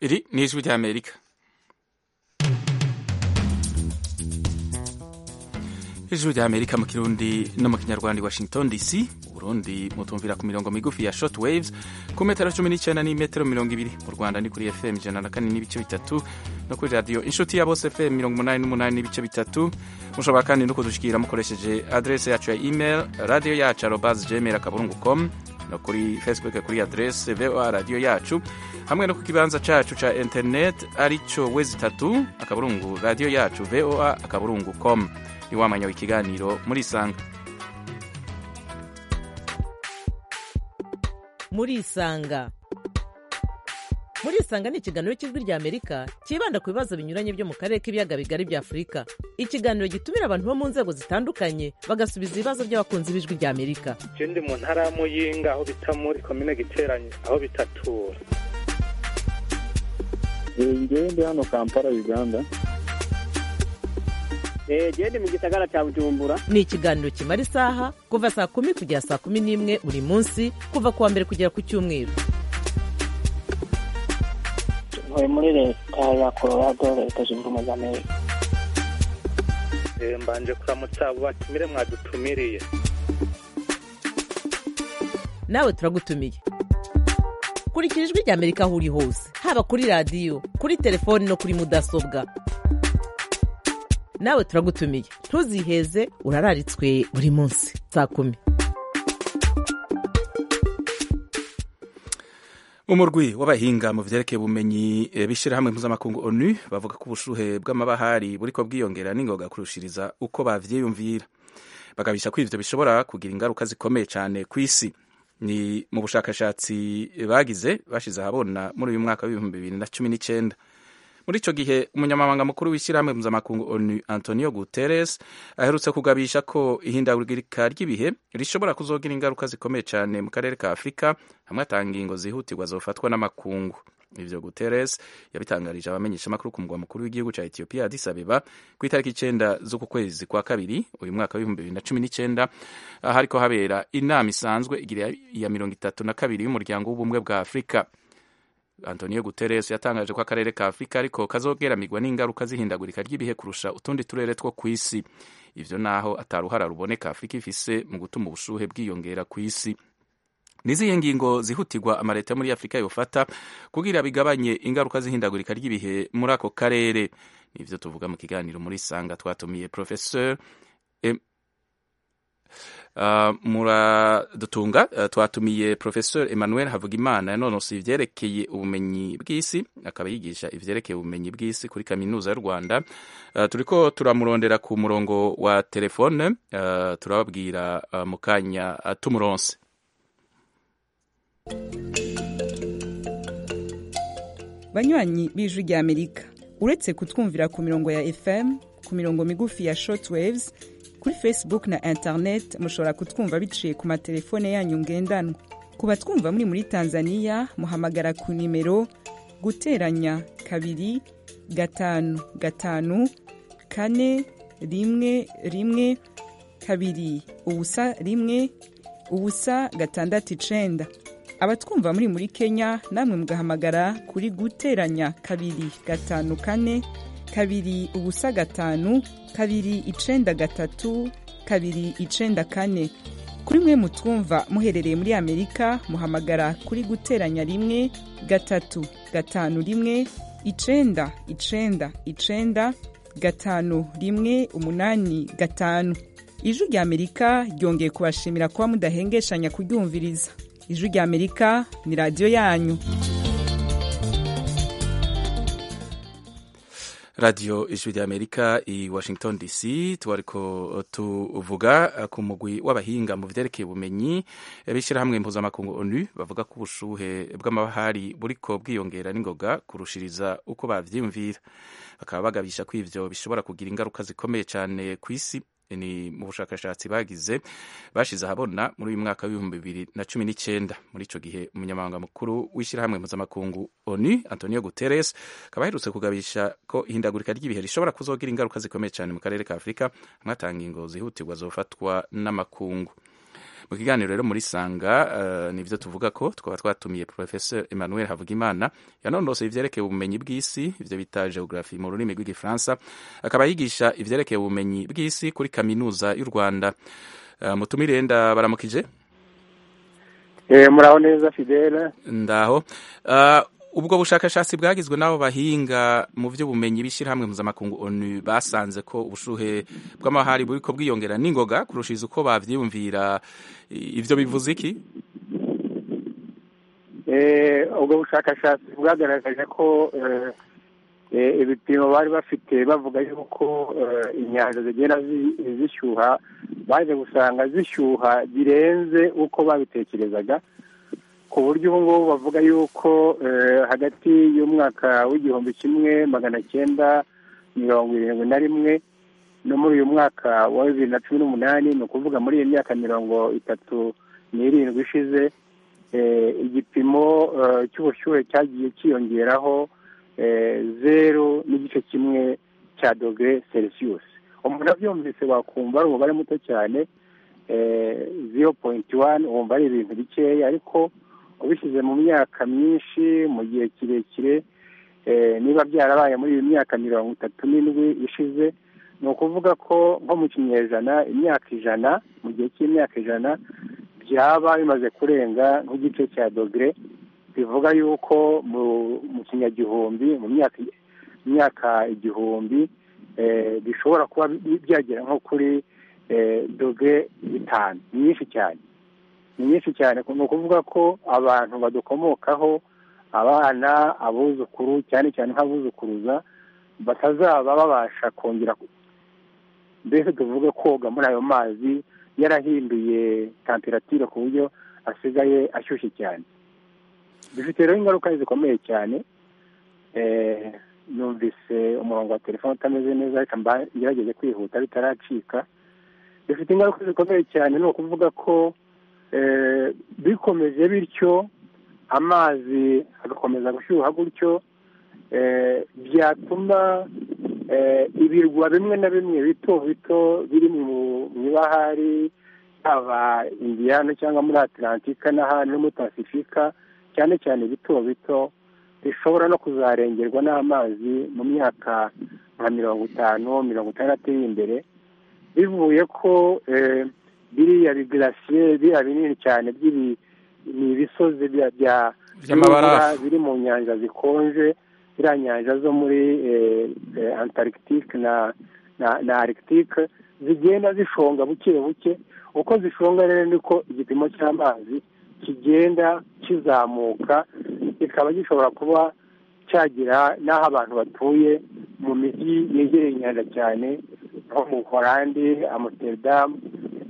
Iri ni ijwi ry'Amerika ijwi ry'Amerika mu kirundi no mu kinyarwanda Washington DC Burundi mutumvira ku mirongo migufi ya short waves ku metero cumi n'icyenda n'imetero mirongo ibiri mu Rwanda ni kuri FM ijana na kane n'ibice bitatu no kuri radiyo inshuti ya bose FM mirongo umunani n'umunani n'ibice bitatu mushobora kandi no kudushyikira mukoresheje adrese yacu ya email radiyo yacu arobazi gmail akaburungu com no kuri facebook kuri adrese voa radiyo yacu hamwe no ku kibanza cacu ca internet arico wezi tatu akaburungu radiyo yacu voa akaburungu com iwamanya ikiganiro muri isanga muri isanga muri isanga ni ikiganiro cy'ijwi rya amerika cyibanda ku bibazo binyuranye byo mu karere k'ibiyaga bigari bya afurika ikiganiro gitumira abantu bo mu nzego zitandukanye bagasubiza ibibazo by'abakunzi b'ijwi rya amerika ikindi mu ntara ya muyinga aho bita muri komine giteranye aho bitatura njyewe ndi hano kampala uganda genda mu gisagara cya bujumbura ni ikiganiro kimara isaha kuva saa kumi kugera saa kumi n'imwe buri munsi kuva ku wa mbere kugera ku cyumweru tuvuye muri leta ya colorado leta zunze ubumwe za amerika mbanje kuramutsa abo batumire mwadutumiriye nawe turagutumiye kurikira ijwi rya amerika aho uri hose haba kuri radiyo kuri telefoni no kuri mudasobwa nawe turagutumiye ntuziheze urararitswe buri munsi saa kumi umurwi w'abahinga mu vyerekeye ubumenyi bishirahamwe mpuzamakungu onu bavuga ko ubushuhe bw'amabahari buriko bwiyongera n'ingoga kurushiriza uko bavyiyumvira bagabisha ko ivyo bishobora kugira ingaruka zikomeye cane ku isi ni mu bushakashatsi bagize bashize ahabona muri uyu mwaka w'ibihumbi bibiri na cumi n'icenda muri icyo gihe umunyamabanga mukuru w'ishyirahamwe mpuzamakungu onu antonio guterres aherutse kugabisha ko ihindagurika ry'ibihe rishobora kuzogira ingaruka zikomeye cyane mu karere ka afurika hamwe atanga ingingo zihutirwa zofatwa n'amakungu ivyo guterres yabitangarije abamenyeshamakuru ku mugwa mukuru w'igihugu cya etiyopiya addis abeba ku itariki icenda z'uku kwezi kwa kabiri uyu mwaka w'ibihumbi bibiri na cumi n'icenda hariko habera inama isanzwe igira ya mirongo itatu na kabiri y'umuryango w'ubumwe bwa afurika antonio guterres yatangaje ko akarere ka afurika ariko kazogeramigwa n'ingaruka z'ihindagurika ry'ibihe kurusha utundi turere two ku isi ivyo naho ataruhara ruboneka afurika ifise mu gutuma ubushuhe bwiyongera ku isi nizihe ngingo zihutirwa amaleta yo muri afurika yofata kugira bigabanye ingaruka z'ihindagurika ry'ibihe muri ako karere nivyo tuvuga mu kiganiro muri sanga twatumiye professeur eh, Uh, muradutunga uh, twatumiye professeur emmanuel havugimana yanonosoye ivyerekeye ubumenyi bw'isi akaba yigisha ivyerekeye ubumenyi bw'isi kuri kaminuza y'u rwanda uh, turiko turamurondera ku murongo wa telefone uh, turababwira uh, mu kanya uh, tumuronse banywanyi b'ijwi rya amerika uretse kutwumvira ku mirongo ya fm ku mirongo migufi ya short waves kuri facebook na internet mushobora kutwumva biciye ku matelefone yanyu ngendanwa ku batwumva muri muri tanzania muhamagara ku nimero guteranya kabiri gatanu gatanu kane rimwe rimwe kabiri ubusa rimwe ubusa gatandatu icenda abatwumva muri muri kenya namwe mugahamagara kuri guteranya kabiri gatanu kane kabiri ubusa gatanu kabiri icenda gatatu kabiri icenda kane kuri mwe mutwumva muherereye muri amerika muhamagara kuri guteranya rimwe gatatu gatanu rimwe icenda icenda icenda gatanu rimwe umunani gatanu ijwi rya amerika ryongeye kubashimira kuba mudahengeshanya kuryumviriza ijwi rya amerika ni radiyo yanyu radiyo ijwi rya amerika i washington dc tubariko tuvuga ku mugwi w'abahinga mu vyerekeye ubumenyi b'ishyirahamwe mpuzamakungu onu bavuga ko ubushuhe bw'amabahari buriko bwiyongera n'ingoga kurushiriza uko bavyiyumvira bakaba bagabisha ko ivyo bishobora kugira ingaruka zikomeye cane ku isi ni mu bushakashatsi bagize bashize ahabona muri uyu mwaka w'ibihumbi bibiri na cumi n'icyenda muri icyo gihe umunyamabanga mukuru w'ishyirahamwe mpuzamakungu onu antonio guterres akaba aherutse kugabisha ko ihindagurika ry'ibihe rishobora kuzogira ingaruka zikomeye cyane mu karere ka afurika hamwe atanga ingo zihutirwa zofatwa n'amakungu mu kiganiro rero muri sanga eh, nivyo tuvuga ko twaba twatumiye professeur Emmanuel Havugimana yanondosoye ivyerekeye ubumenyi bw'isi ivyo bita geography mu rurimi rw'igifaransa akaba yigisha ivyerekeye ubumenyi bw'isi kuri kaminuza y'u Rwanda Eh, mutumire ndabaramukije muraho neza fidele ndaho Ah, ubwo bushakashatsi bwagizwe n'abo bahinga mu by'ubumenyi b'ishyirahamwe mpuzamakungu onu basanze ko ubushuhe bw'amahari buri ko bwiyongera n'ingoga kurushiriza uko bavyiyumvira I- ivyo bivuze iki Eh, ubwo bushakashatsi bwagaragaje ko eh, eh, ibipimo bari bafite bavuga yuko eh, inyanja zigenda zi- zishyuha baje gusanga zishyuha birenze uko babitekerezaga ku buryo ubu ngubu bavuga yuko eh, hagati y'umwaka w'igihumbi kimwe magana cyenda mirongo irindwi na rimwe no muri uyu mwaka wa bibiri na cumi n'umunani ni ukuvuga muri iyi myaka mirongo itatu n'irindwi ishize eh, igipimo eh, cy'ubushyuhe cyagiye cyiyongeraho eh, zeru n'igice kimwe cya dogere celsius umuntu abyumvise wakumva ari umubare muto cyane zero poyinti wani wumva ari ibintu bikeya ariko ubishyize mu myaka myinshi mu gihe kirekire eh, niba byarabaye muri iyi myaka mirongo itatu n'indwi ishize ni ukuvuga ko nko mu kinyejana imyaka ijana mu gihe cy'imyaka ijana byaba bimaze kurenga nk'igice cya dogere bivuga yuko mu mu kinyagihumbi mu myaka imyaka igihumbi eh, bishobora kuba bi- byagera nko kuri eh, dogere bitanu ni nyinshi cyane ni nyinshi cyane ni ukuvuga ko abantu badukomokaho abana abuzukuru cyane cyane nk'abuzukuruza batazaba babasha kongera ku- mbese tuvuge koga muri ayo mazi yarahinduye temperatire ku buryo asigaye ashyushye cyane bifite rero ingaruka zikomeye cyane Eh, numvise umurongo wa telefone utameze neza reka mba- ngerageze kwihuta bitaracika bifite ingaruka zikomeye cyane ni ukuvuga ko eh, bikomeje bityo amazi agakomeza gushyuha gutyo eh, byatuma eh, ibirwa bimwe na bimwe bito bito biri mu mu ibahari haba indiyano cyangwa muri atlantika n'ahandi no muri pasifika cyane cyane bito bito bishobora no kuzarengerwa n'amazi mu myaka nka mirongo itanu mirongo itandatu iri imbere bivuye ko eh, biriya bigirasiye biriya binini cyane by'ibi ni ibisozi bya- bya- By'amabarafu. by'imvura biri mu nyanja zikonje ziriya nyanja zo muri eh, eh, antarctique na na, na arctique zigenda zishonga buke buke uko zishonga rero niko igipimo cy'amazi kigenda kizamuka kikaba gishobora kuba cyagera n'aho abantu batuye mu mijyi yegereye inyanja cyane nko mu horandi amsterdam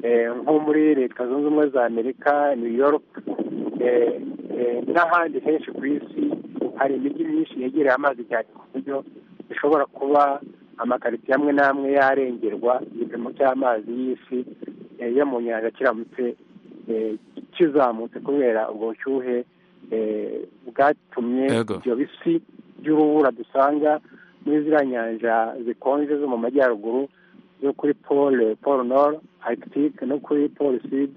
eh, nko muri leta zunze ubumwe za amerika new york eh, eh, n'ahandi henshi ku isi hari imijyi myinshi yegereye amazi cyane ku buryo bishobora kuba amakaritsiye amwe n'amwe yarengerwa igipimo cy'amazi y'isi eh, yo mu nyanja kiramutse eh, kizamutse kubera ubwo bushyuhe eh, bwatumye Yego. ibyo bisi by'urubura dusanga muri ziriya nyanja zikonje zo mu majyaruguru zo kuri pole pole nord arctique no kuri pole sud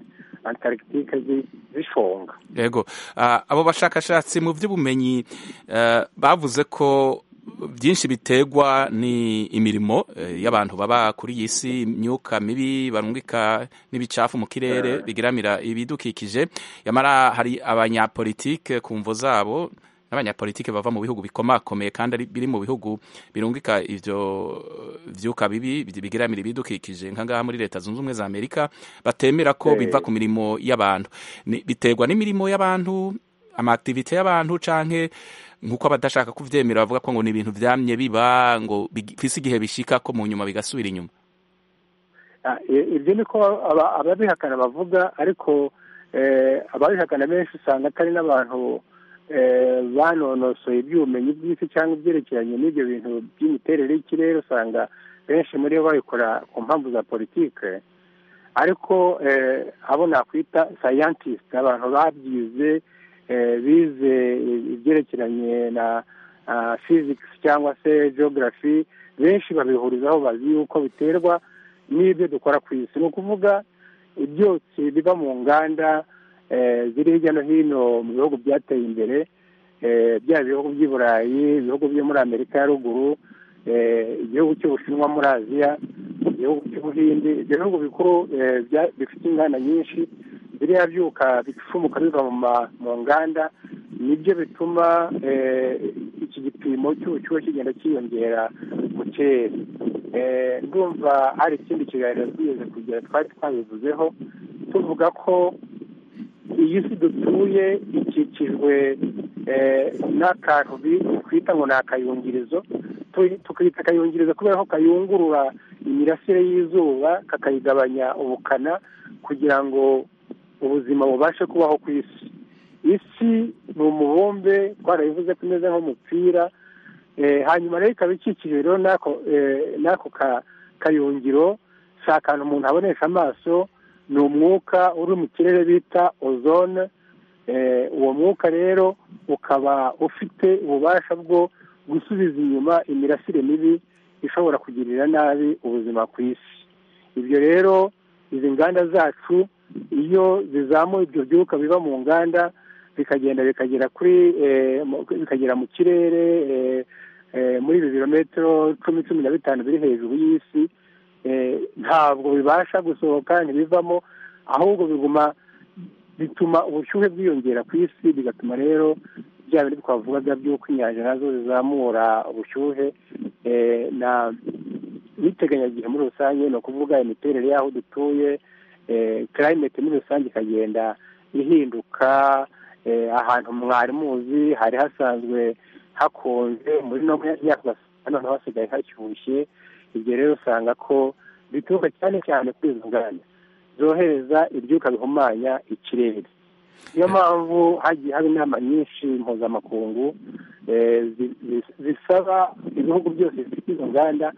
antarctique zi- zishonga yego Ah, abo bashakashatsi mu by'ubumenyi eh, bavuze ko byinshi biterwa ni imirimo eh, y'abantu baba kuri iyi si imyuka mibi barungika n'ibicafu mu kirere bigiramira ibidukikije yamara hari abanyapolitike ku mvo zabo n'abanyapolitike bava mu bihugu bikomakomeye kandi ari- biri mu bihugu birungika ivyo eh, vyuka bibi bigiramira ibidukikije nka ngaha muri leta zunze ubumwe za amerika batemera ko Eh. biva ku mirimo y'abantu Ni- biterwa n'imirimo y'abantu amativite y'abantu canke nk'uko abadashaka kuvyemera bavuga ko ngo ni ibintu vyamye biba ngo bifise igihe bishika ko mu nyuma bigasubira inyuma Ah, i- ibyo niko aba- ababihakana bavuga ariko eh, ababihakana benshi usanga atari n'abantu eh, banonosoye iby'ubumenyi bw'isi cyangwa ibyerekeranye n'ibyo bintu by'imiterere y'ikirere usanga benshi muri bo babikora ku mpamvu za politike ariko eh, abo nakwita sayantisite abantu babyize eh, bize ibyerekeranye na ah, physics cyangwa se geography benshi babihurizaho bazi yuko biterwa n'ibyo dukora ku isi ni ukuvuga ibyotsi biva mu nganda ziri hirya no hino mu bihugu byateye imbere byaba ibihugu by'i burayi ibihugu byo muri amerika ya ruguru igihugu cy'ubushinwa muri aziya igihugu cy'ubuhindi ibyo bihugu bikuru bifite inganda nyinshi biriya byuka bifumuka biva mu nganda nibyo bituma iki gipimo cy'ubushyuhe kigenda cyiyongera bukeya ndumva hari ikindi kiganiro twigeze kugira twari twabivuzeho tuvuga ko iyi si dutuye ikikijwe n'akantu twita ngo ni akayungirizo tukita akayungirizo kubera ko kayungurura imirasire y'izuba kakayigabanya ubukana kugira ngo ubuzima bubashe kubaho ku isi isi ni umubumbe twarabivuze ko imeze nk'umupira hanyuma rero ikaba ikikijwe rero n'ako kayungiro si akantu umuntu abonesha amaso ni umwuka uri mu kirere bita ozone uwo mwuka rero ukaba ufite ububasha bwo gusubiza inyuma imirasire mibi ishobora kugirira nabi ubuzima ku isi ibyo rero izi nganda zacu iyo zizamuye ibyo byuka biva mu nganda bikagenda bikagera kuri bikagera mu kirere muri ibi birometero cumi cumi na bitanu biri hejuru y'isi ntabwo bibasha gusohoka ntibivamo ahubwo biguma bituma ubushyuhe bwiyongera ku isi bigatuma rero bya bindi twavuga bya by'uko inyanja nazo zizamura ubushyuhe na n'iteganyagihe muri rusange ni ukuvuga imiterere y'aho dutuye karayimeti muri rusange ikagenda ihinduka ahantu mwari muzi hari hasanzwe hakonje muri no myaka noneho hasigaye hashyushye ibyo rero usanga ko bituruka cyane cyane kuri izo nganda zohereza ibyuka bihumanya ikirere niyo mpamvu hagiye haba inama nyinshi mpuzamakungu zisaba ibihugu byose bifite izo nganda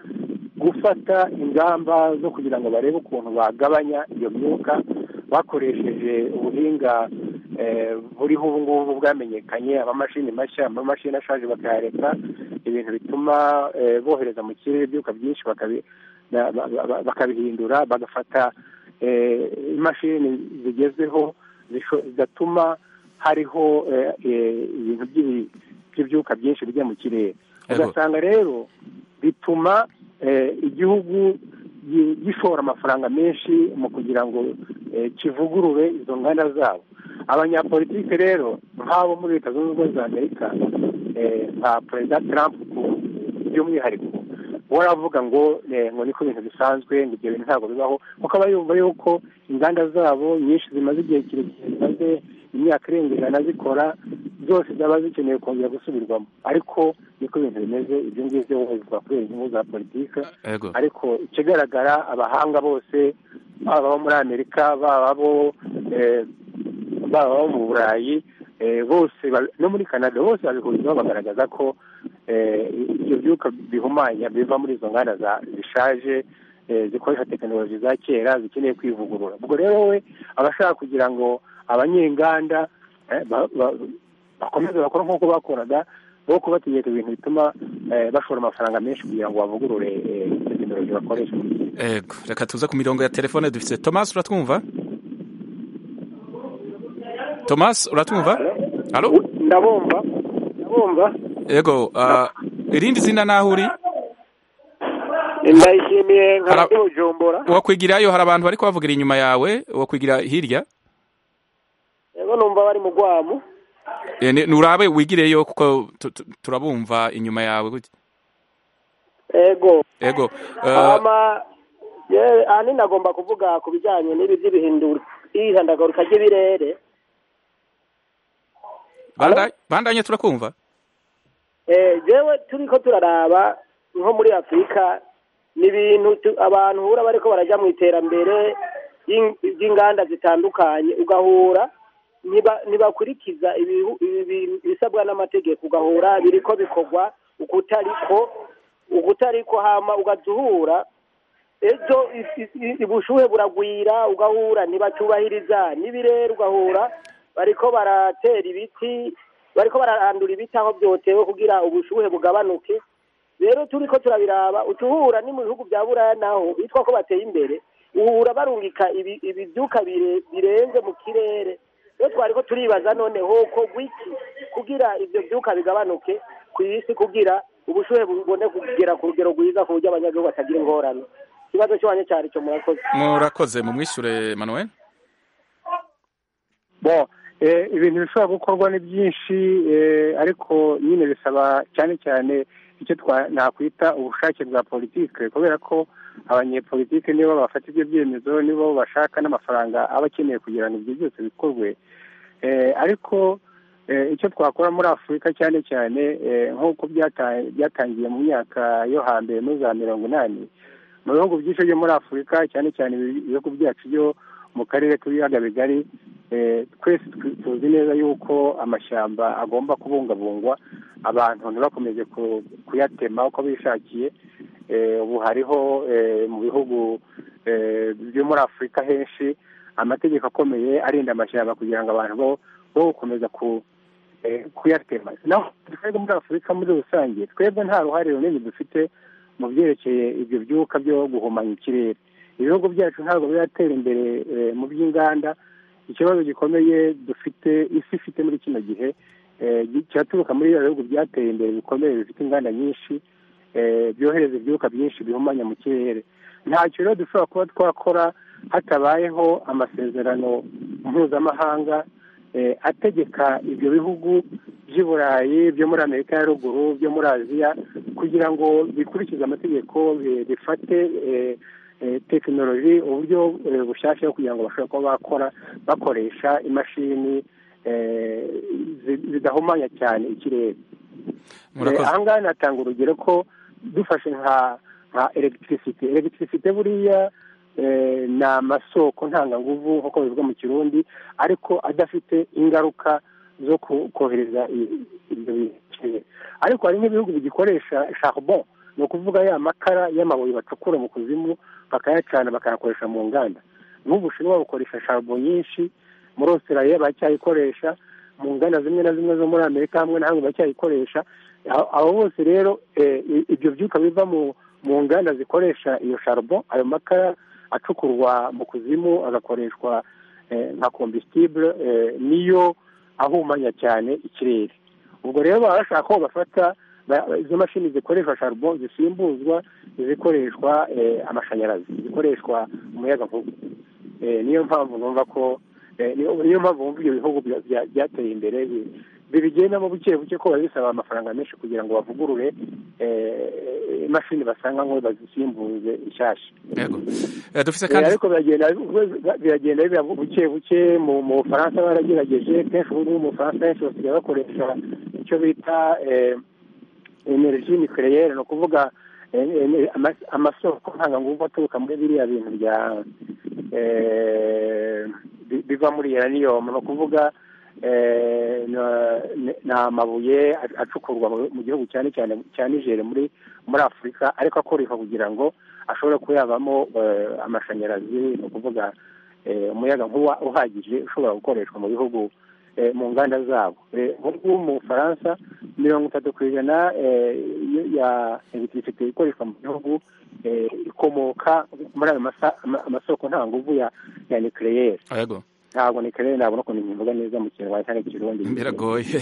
gufata ingamba zo kugira ngo barebe ukuntu bagabanya iyo myuka bakoresheje ubuhinga buriho ubu ngubu bwamenyekanye amamashini mashya amamashini ashaje bakayareka ibintu bituma bohereza mu kirere ibyuka byinshi bakabihindura bagafata imashini zigezweho zigatuma hariho ibintu by'ibyuka byinshi bijya mu kirere ugasanga rero bituma igihugu gishora amafaranga menshi mu kugira ngo kivugurure izo nganda zabo abanyapolitike rero nk'abo muri leta zunze ubumwe za amerika nka perezida trump by'umwihariko uhora avuga ngo ngo niko ibintu bisanzwe ngo ibyo bintu ntabwo bibaho kuko aba yumva yuko inganda zabo nyinshi zimaze igihe kirekire zimaze imyaka irenga ijana zikora zose zaba zikeneye kongera gusubirwamo ariko niko ibintu bimeze ibyo ngibyo bivuga kubera inyungu za politiki ariko ikigaragara abahanga bose baba abo muri amerika baba abo baba abo mu burayi bose no muri canada bose babihurizaho bagaragaza ko ibyo byuka bihumanya biva muri izo nganda zishaje zikoresha tekinoloji za kera zikeneye kwivugurura ubwo rero we aba ashaka kugira ngo abanyenganda bakomeze bakora nk'uko bakoraga bo kubategeka ibintu bituma bashora amafaranga menshi kugira ngo bavugurure tekinoloji bakoresha yego reka tuze ku mirongo ya telefone dufite tomasi uratwumva tomasi uratwumva ndabumva ndabumva yego irindi zina naho uri ndayishimiye nka bujumbura uwakwigirayo hari abantu bari kuhavugira inyuma yawe uwakwigira hirya yego numva bari mu rwamu nturabe wigireyo kuko turabumva inyuma yawe gutya yego yego ahanini agomba kuvuga ku bijyanye n'ibi by'ibihindura ihindagurika ry'ibirere bandanye turakumva yewe turi ko turaraba nko muri afurika ni ibintu abantu uhura bari ko barajya mu iterambere ry'inganda zitandukanye ugahura ntibakurikiza ibisabwa n'amategeko ugahura biri ko bikorwa ukutari ko hama ugahura ejo ubushuhe buragwira ugahura ntibatubahiriza n'ibirere ugahura bariko baratera ibiti bariko bararandura ibiti aho byotewe kugira ubushuhe bugabanuke rero turi ko turabiraba utuhura ni mu bihugu bya buraya naho bitwa ko bateye imbere uhura barungika ibi- ibibyuka bire- birenze mu kirere iyo twari ko turibaza noneho ko wiki kugira ibyo byuka bigabanuke ku isi kugira ubushuhe bubone kugera ku rugero rwiza ku buryo abanyagihugu batagira ingorane ikibazo cy'uwanya cyari cyo murakoze murakoze mu mwishyure manuel bo eh, ibintu bishobora gukorwa ni byinshi eh, ariko nyine bisaba cyane cyane icyo twa- nakwita ubushake bwa politike kubera ko abanyepolitike nibo bafata ibyo byemezo nibo bashaka n'amafaranga aba akeneye kugira ngo ibyo byose bikorwe Eh, ariko eh, icyo twakora muri afurika cyane cyane eh, nk'uko byata- byatangiye mu myaka yo hambere muri za mirongo inani mu bihugu byinshi byo muri afurika cyane cyane ibihugu byacu byo mu karere k'ibiyaga bigari eh, twese tu- tuzi neza yuko amashyamba agomba kubungabungwa abantu ntibakomeze ku- kuyatema uko bishakiye Eh, ubu hariho eh, mu bihugu eh, byo muri afurika henshi amategeko akomeye arinda amashyamba kugira ngo abantu bo bo gukomeza ku eh, kuyatema naho twebwe muri afurika muri rusange twebwe nta ruhare runini dufite mu byerekeye ibyo byuka byo guhumanya ikirere ibihugu byacu ntabwo biratera imbere eh, mu by'inganda ikibazo gikomeye dufite isi ifite muri kino gihe eh, gi- kiraturuka muri biriya bihugu byateye imbere bikomeye bifite inganda nyinshi eh, byohereza ibyuka byinshi bihumanya mu kirere ntacyo rero dushobora kuba twakora hatabayeho amasezerano mpuzamahanga eh, ategeka ibyo bihugu by'i burayi byo muri amerika ya ruguru byo muri aziya kugira ngo bikurikize amategeko bi- bifate eh, eh, tekinoloji uburyo eh, bushyashya kugira ngo bashobore kuba bakora bakoresha imashini eh, zi- zidahumanya cyane ikirere Eh, murakoze aha ngaha natanga urugero ko dufashe nka nka elegitirisite elegitirisite buriya eh, ni amasoko ntanganguvu nk'uko bivuga mu kirundi ariko adafite ingaruka zo ko- kohereza i- ibyo bikeye ariko hari nk'ibihugu bigikoresha charbon ni ukuvuga ya makara y'amabuye bacukura mu kuzimu bakayacana bakayakoresha mu nganda n'ubushinwa bukoresha charbon nyinshi muri australia baracyayikoresha mu nganda zimwe na zimwe zo muri amerika hamwe na hamwe baracyayikoresha Abo- abo bose rero eh, i- ibyo byuka biva mu mu nganda zikoresha iyo charbon ayo makara acukurwa mu kuzimu agakoreshwa eh, nka combustibule eh, niyo ahumanya cyane ikirere ubwo rero baba bashaka ko bafata ba- izo mashini zikoresha charbon zisimbuzwa izikoreshwa eh, amashanyarazi zikoreshwa umuyaga nkuba Eh, niyo mpamvu numva ko eh, niyo niyo mpamvu bumva ibyo bihugu bya- bya- byateye imbere bi- bibigendamo buke buke ko biba bisaba amafaranga menshi kugira ngo bavugurure eh, imashini basanga ngo bazisimbuze inshyashya yego Eh, dufise Eh, kandi ariko biragenda biragenda biba buke buke mu mu bufaransa baragerageje kenshi ubu ngubu mu bufaransa benshi basigaye bakoresha icyo bita eh, energy nucleaire ni ukuvuga eh, eh, ama- amasoko ntanganguvu aturuka muri biriya bintu bya eh, bi- biva muri uranium ni ukuvuga eh, na- ni amabuye ac- acukurwa mu- mu gihugu cyane cyane cya nigeri muri muri afurika ariko akoreshwa kugira ngo ashobore kuba yavamo eh, amashanyarazi ni ukuvuga eh, umuyaga nkuba uhagije ushobora gukoreshwa mu bihugu eh, mu nganda zabo Eh, nk'ubu mu bufaransa mirongo itatu ku ijana eh, y- ya elegitirisite ikoreshwa mu gihugu eh, ikomoka muri ayo masa- ama- amasoko nta nguvu ya ya nucleaire Ah, yego ntabwo nucleaire ntabwo ukuntu mbivuga neza mu kinyarwanda cyangwa ikirundi biragoye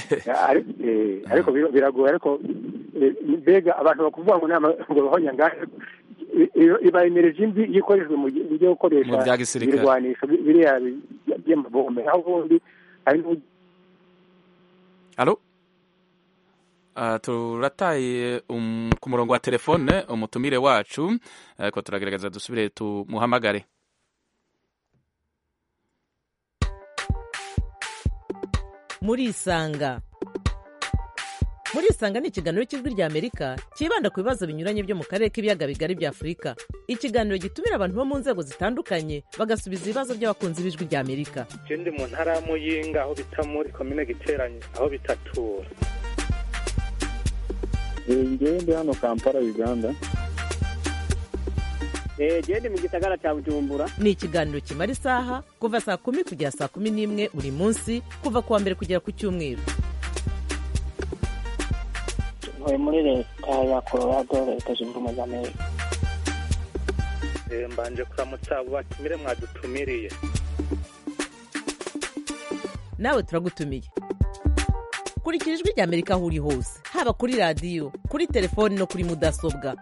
Ari- eh, ariko bira- biragoye ariko eh, mbega abantu bakuvuga ngo nama ngo bahonyangane iba energy mbi iyo ikoreshejwe mu gi- buryo bwo gukoresha Mu bya gisirikare. ibirwanisho bi- biriya bi- by'amabombe aho ubundi hari n'ubu- alo Ah, turataye um, ku murongo wa telefone umutumire wacu ariko turagerageza dusubire tumuhamagare murisanga murisanga ni ikiganiro cy'ijwi ry'amerika cyibanda ku bibazo binyuranye byo mu karere k'ibiyaga bigari bya afurika ikiganiro gitumira abantu bo mu nzego zitandukanye bagasubiza ibibazo by'abakunzi b'ijwi ry'amerika Je ndi mu ntara ya Muyinga aho bita muri komine Giteranyi aho bitatura njyewe ndi hano kampala uganda genda mu gisagara cya bujumbura ni ikiganiro kimara isaha kuva saa kumi kugera saa kumi n'imwe buri munsi kuva ku wa mbere kugera ku cyumweru ntuye muri leta ya colorado leta zunze ubumwe za amerika Eh, mbanje kuramutsa abo batumire mwadutumiriye nawe turagutumiye kurikira ijwi rya amerika aho uri hose haba kuri radiyo kuri telefoni no kuri mudasobwa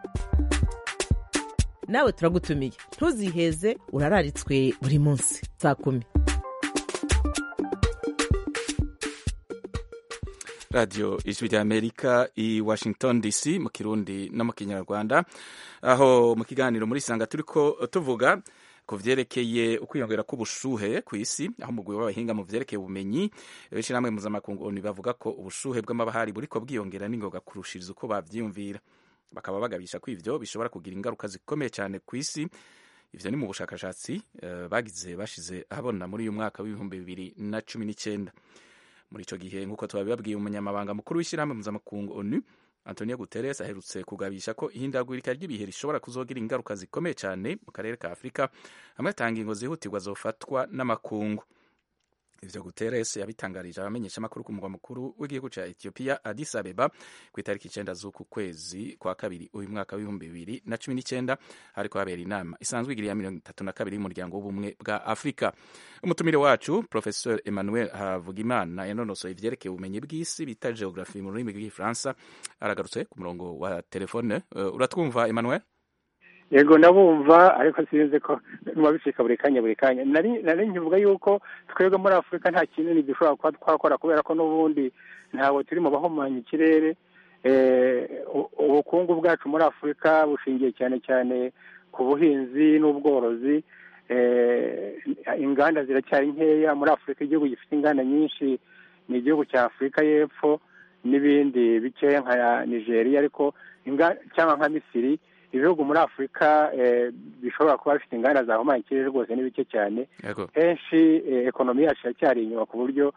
nawe turagutumiye ntuziheze urararitswe buri munsi saa kumi radiyo ijwi rya amerika i washington dc mu kirundi no mu kinyarwanda aho mu kiganiro muri sanga turi ko tuvuga ku vyerekeye ukwiyongera k'ubushuhe ku isi aho umugwi w'abahinga mu vyerekeye ubumenyi b'ishirahamwe mpuzamakungu ONU bavuga ko ubushuhe bw'amabahari buriko bwiyongera n'ingoga kurushiriza uko bavyiyumvira bakaba bagabisha ko ivyo bishobora kugira ingaruka zikomeye cyane ku isi ivyo ni mu bushakashatsi eh, bagize bashize ahabona muri uyu mwaka w'ibihumbi bibiri na cumi n'icyenda muri ico gihe nk'uko twabibabwiye umunyamabanga mukuru w'ishyirahamwe mpuzamakungu onu antonio guterres aherutse kugabisha ko ihindagurika ry'ibihe rishobora kuzogira ingaruka zikomeye cyane mu karere ka afurika hamwe atanga ingo zihutirwa zofatwa n'amakungu ivyo guterres yabitangarije abamenyeshamakuru ku mugwa mukuru w'igihugu ca ethiopia addis abeba ku itariki icenda z'uku kwezi kwa kabiri uyu mwaka w'ibihumbi bibiri na cumi n'icenda hariko habera inama isanzwe igiri ya mirongo itatu na kabiri y'umuryango w'ubumwe bwa afurika umutumire wacu professeur emmanuel havugimana yanonosoye ivyerekeye ubumenyi bw'isi bita geography mu rurimi rw'igifaransa aragarutse ku murongo wa telefone Eh, uratwumva emmanuel yego ndabumva ariko sinzi ko biba bicika buri kanya buri kanya nari nari nkivuga yuko twebwe muri afurika nta kinini dushobora kuba twakora kubera ko n'ubundi ntabwo turi mu bahumanya ikirere Eh, u- ubukungu bwacu muri afurika bushingiye cyane cyane ku buhinzi n'ubworozi Eh, inganda ziracyari nkeya muri afurika igihugu gifite inganda nyinshi ni igihugu cya afurika y'epfo n'ibindi bikeya nka nigeria ariko inga- cyangwa nka misiri ibihugu muri afurika eh, bishobora kuba bifite inganda zahumanya ikirere rwose ni bike cyane yego henshi eh, ekonomi yacu iracyari inyuma ku buryo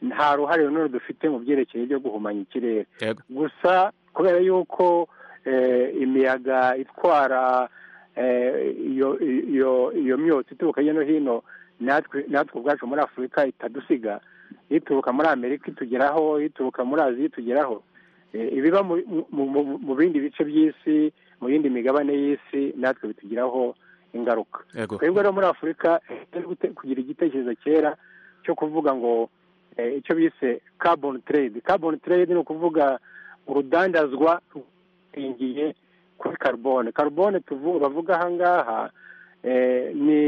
nta ruhare runini dufite mu byerekeye byo guhumanya ikirere yego gusa kubera yuko eh, imiyaga itwara eh, iyo iyo iyo myotsi ituruka hirya no hino natwe natwe ubwacu muri afurika itadusiga ituruka muri amerika itugeraho ituruka muri aziya itugeraho Eh, ibiba mu- mu- mu- mu bindi bice by'isi mu yindi migabane y'isi natwe bitugiraho ingaruka yego twebwe rero muri afurika turi gute- kugira igitekerezo cyera cyo kuvuga ngo eh, icyo bise carbon trade carbon trade ni ukuvuga urudandazwa rushingiye kuri carbone carbone tuvu- bavuga aha ngaha eh, ni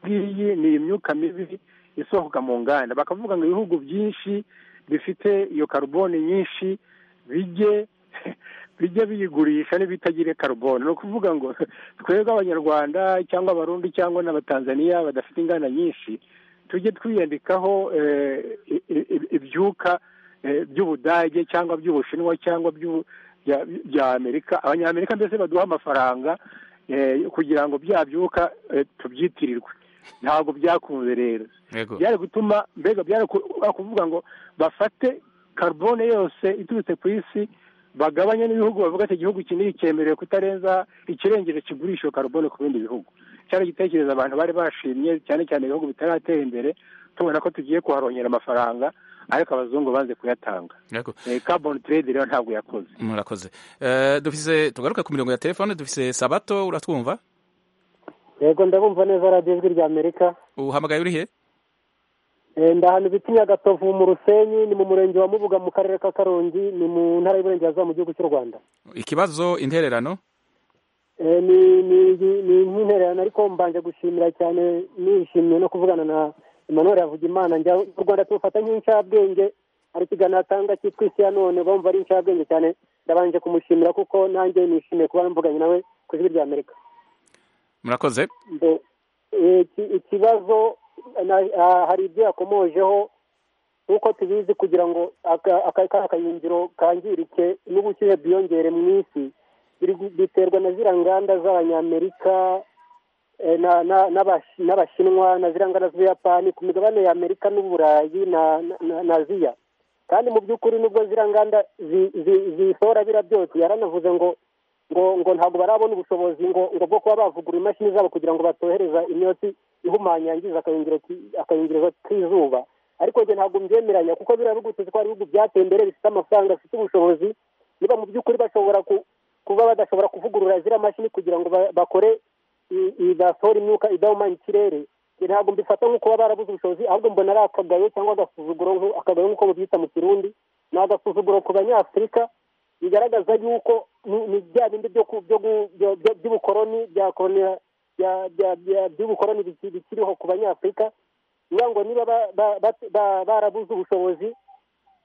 ngiyi ni imyuka mibi isohoka mu nganda bakavuga ngo ibihugu byinshi bifite iyo carbone nyinshi bijye bijya biyigurisha n'ibitagira karubone ni ukuvuga ngo twebwe abanyarwanda cyangwa abarundi cyangwa n'abatanzaniya badafite inganda nyinshi tujye twiyandikaho eh, i- i- i- ibyuka eh, by'ubudage cyangwa by'ubushinwa cyangwa by'u- bya- bya amerika abanyamerika mbese baduha amafaranga eh, kugira ngo bya byuka eh, tubyitirirwe ntabwo byakunze rero yego byari gutuma mbega byari ku- kuvuga ngo bafate carbone yose iturutse ku isi bagabanye n'ibihugu bavuga ati igihugu iki n'iki cyemerewe kutarenza ikirengeje kigurisha iyo carbone ku bindi bihugu cyari igitekerezo abantu bari bashimye cyane cyane ibihugu bitaratera imbere tubona ko tugiye kuharongera amafaranga ariko abazungu banze kuyatanga yego Eh, carbon trade rero ntabwo yakoze murakoze Eh, dufise tugaruka ku mirongo ya telefone dufise sabato uratwumva yego ndabumva neza radiyo ijwi rya amerika uhamagaye urihe Eh, ndahana ibiti nyagatovu mu rusenyi ni mu murenge wa mubuga mu karere ka karongi ni mu ntara y'iburengerazuba mu gihugu cy'u rwanda ikibazo intererano Eh, ni ni ni nk'intererano ariko mbanje gushimira cyane nishimiye no kuvugana na emmanuel havugimana njya u rwanda tufata nk'incabwenge hari ikiganiro atanga cyitwa isi ya none bumva ari incabwenge cyane ndabanje kumushimira kuko nanjye nishimiye kuba mvuganye nawe ku ijwi rya amerika murakoze Mbe, eh, iki- ikibazo na- ah, hari ibyo yakomojeho nk'uko tubizi kugira ngo aka- aka ka kayungiro kangirike n'ubushyuhe bwiyongere mu isi biri gu- biterwa na ziriya nganda z'abanyamerika eh, na- na- n'abashi- n'abashinwa na ziriya nganda z'ubuyapani ku migabane y'amerika n'uburayi na na- na- na aziya kandi mu by'ukuri nubwo ziriya nganda zi- zi- zisohora bira byose yaranavuze ngo ngo ngo ntabwo barabona ubushobozi ngo ngo bwo kuba bavugurura imashini zabo kugira ngo batohereza imyotsi ihumanya yangiza akayungiro ki- akayungirizo k'izuba ariko njye ntabwo mbyemeranya kuko biriya bihugu tuzi ko hari ibihugu byateye imbere bifite amafaranga bifite ubushobozi niba mu by'ukuri bashobora ku- kuba badashobora kuvugurura ziriya mashini kugira ngo ba- bakore i- i- basohore imyuka idahumanya ikirere ntabwo mbifata nk'uko baba barabuze ubushobozi ahubwo mbona ari akagayo cyangwa agasuzuguro nk'u- akagayo nk'uko babyita mu kirundi ni agasuzuguro ku banyafurika bigaragaza yuko ni- ni bya bindi byo ku- byo gu- byo- byo- by'ubukoloni bya koloni- bya- bya- bya- by'ubukoloni biki- bikiriho ku banyafurika kugira ngo niba ba- ba- ba- ba- barabuze ubushobozi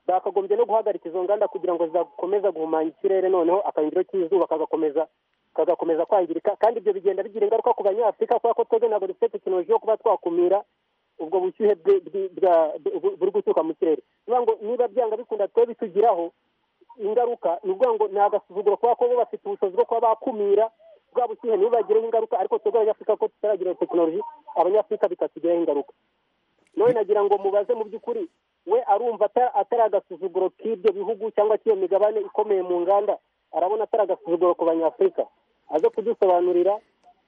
bakagombye no guhagarika izo nganda kugira ngo zikomeza guhumanya ikirere noneho akayungiro k'izuba kagakomeza kagakomeza kwangirika kandi ibyo bigenda bigira ingaruka ku banyafurika kubera ko twebwe ntabwo dufite tekinoloji yo kuba twakumira ubwo bushyuhe bwe- bwe- bwa- bu- buri guturuka mu kirere niba ngo niba byanga bikunda twe bitugiraho ingaruka ni ukuvuga ngo ni agasuzuguro kuba ko bo bafite ubushobozi bwo kuba bakumira bwa bushyuhe ntibubagireho ingaruka ariko twebwe abanyafurika ko tutaragira iyo tekinoloji abanyafurika bikatugiraho ingaruka nawe nagira ngo mubaze mu by'ukuri we arumva ata- atari agasuzuguro k'ibyo bihugu cyangwa k'iyo migabane ikomeye mu nganda arabona atari agasuzuguro ku banyafurika aze kudusobanurira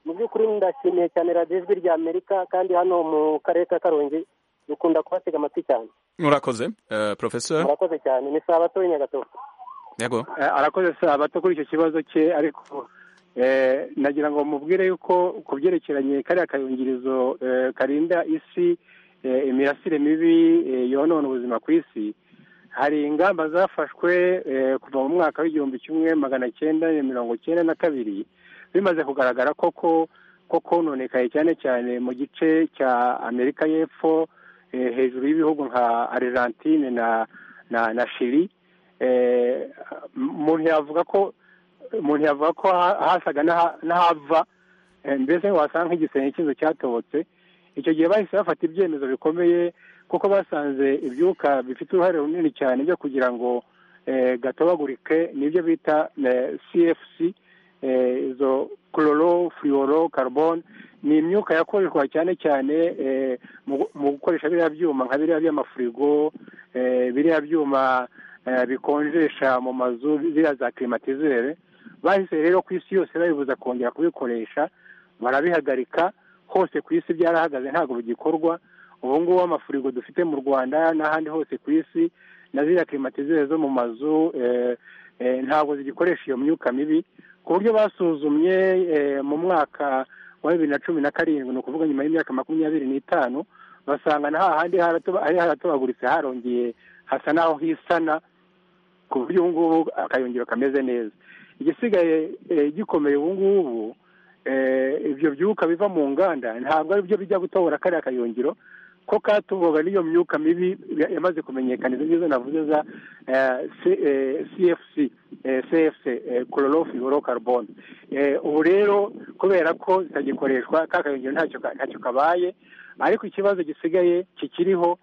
mu by'ukuri ndashimiye cyane radiyo ijwi rya amerika kandi hano mu karere ka karongi dukunda kubatega amatwi cyane murakoze uh, professor murakoze cyane ni saa bato nyagatoro yego Eh, arakoze saa bato kuri icyo kibazo cye ariko eh, nagira ngo mubwire yuko ku byerekeranye kariya kayungirizo eh, karinda isi eh, imirasire mibi eh, yonona ubuzima ku isi hari ingamba zafashwe eh, kuva mu mwaka w'igihumbi kimwe magana cyenda mirongo cyenda na kabiri bimaze kugaragara koko ko kononekaye cyane cyane mu gice cya amerika y'epfo eh, hejuru y'ibihugu nka argentine na na na shiri Eh, umuntu yavuga ko umuntu yavuga ko ha- hasaga n'aha- n'ahava eh, mbese wasanga nk'igisenge cy'inzu cyatobotse icyo gihe bahise bafata ibyemezo bikomeye kuko basanze ibyuka bifite uruhare runini cyane byo kugira ngo eh, gatobagurike nibyo bita eh, cfc eh, izo chloro fluoro carbone ni imyuka yakoreshwa cyane cyane eh, mu- mu gukoresha biriya byuma nka biriya by'amafurigo eh, biriya byuma eh, bikonjesha mu mazu ziriya za klimatizere bahise rero ku isi yose babibuza kongera kubikoresha barabihagarika hose ku isi byarahagaze ntabwo bigikorwa ubu ngubu amafurigo dufite mu rwanda n'ahandi hose ku isi na ziriya klimatizere zo mu mazu eh, eh, ntabwo zigikoresha iyo myuka mibi ku buryo basuzumye eh, mu mwaka wa bibiri na cumi na karindwi ni ukuvuga nyuma y'imyaka makumyabiri n'itanu basanga na hahandi haratoba- hari haratobaguritse harongeye hasa n'aho hisana ku buryo ubu ngubu akayungiro kameze neza igisigaye eh, gikomeye ubu ngubu eh, ibyo byuka biva mu nganda ntabwo ari byo bijya gutobora kariya kayungiro ko katuboga n'iyo myuka mibi ya- yamaze kumenyekana izo ngizo navuze za eh, C- eh, cfc eh, cfc chlorofluorocarbon ubu rero kubera ko zitagikoreshwa ka kayungiro ntacyo ka- ntacyo kabaye ariko ikibazo gisigaye kikiriho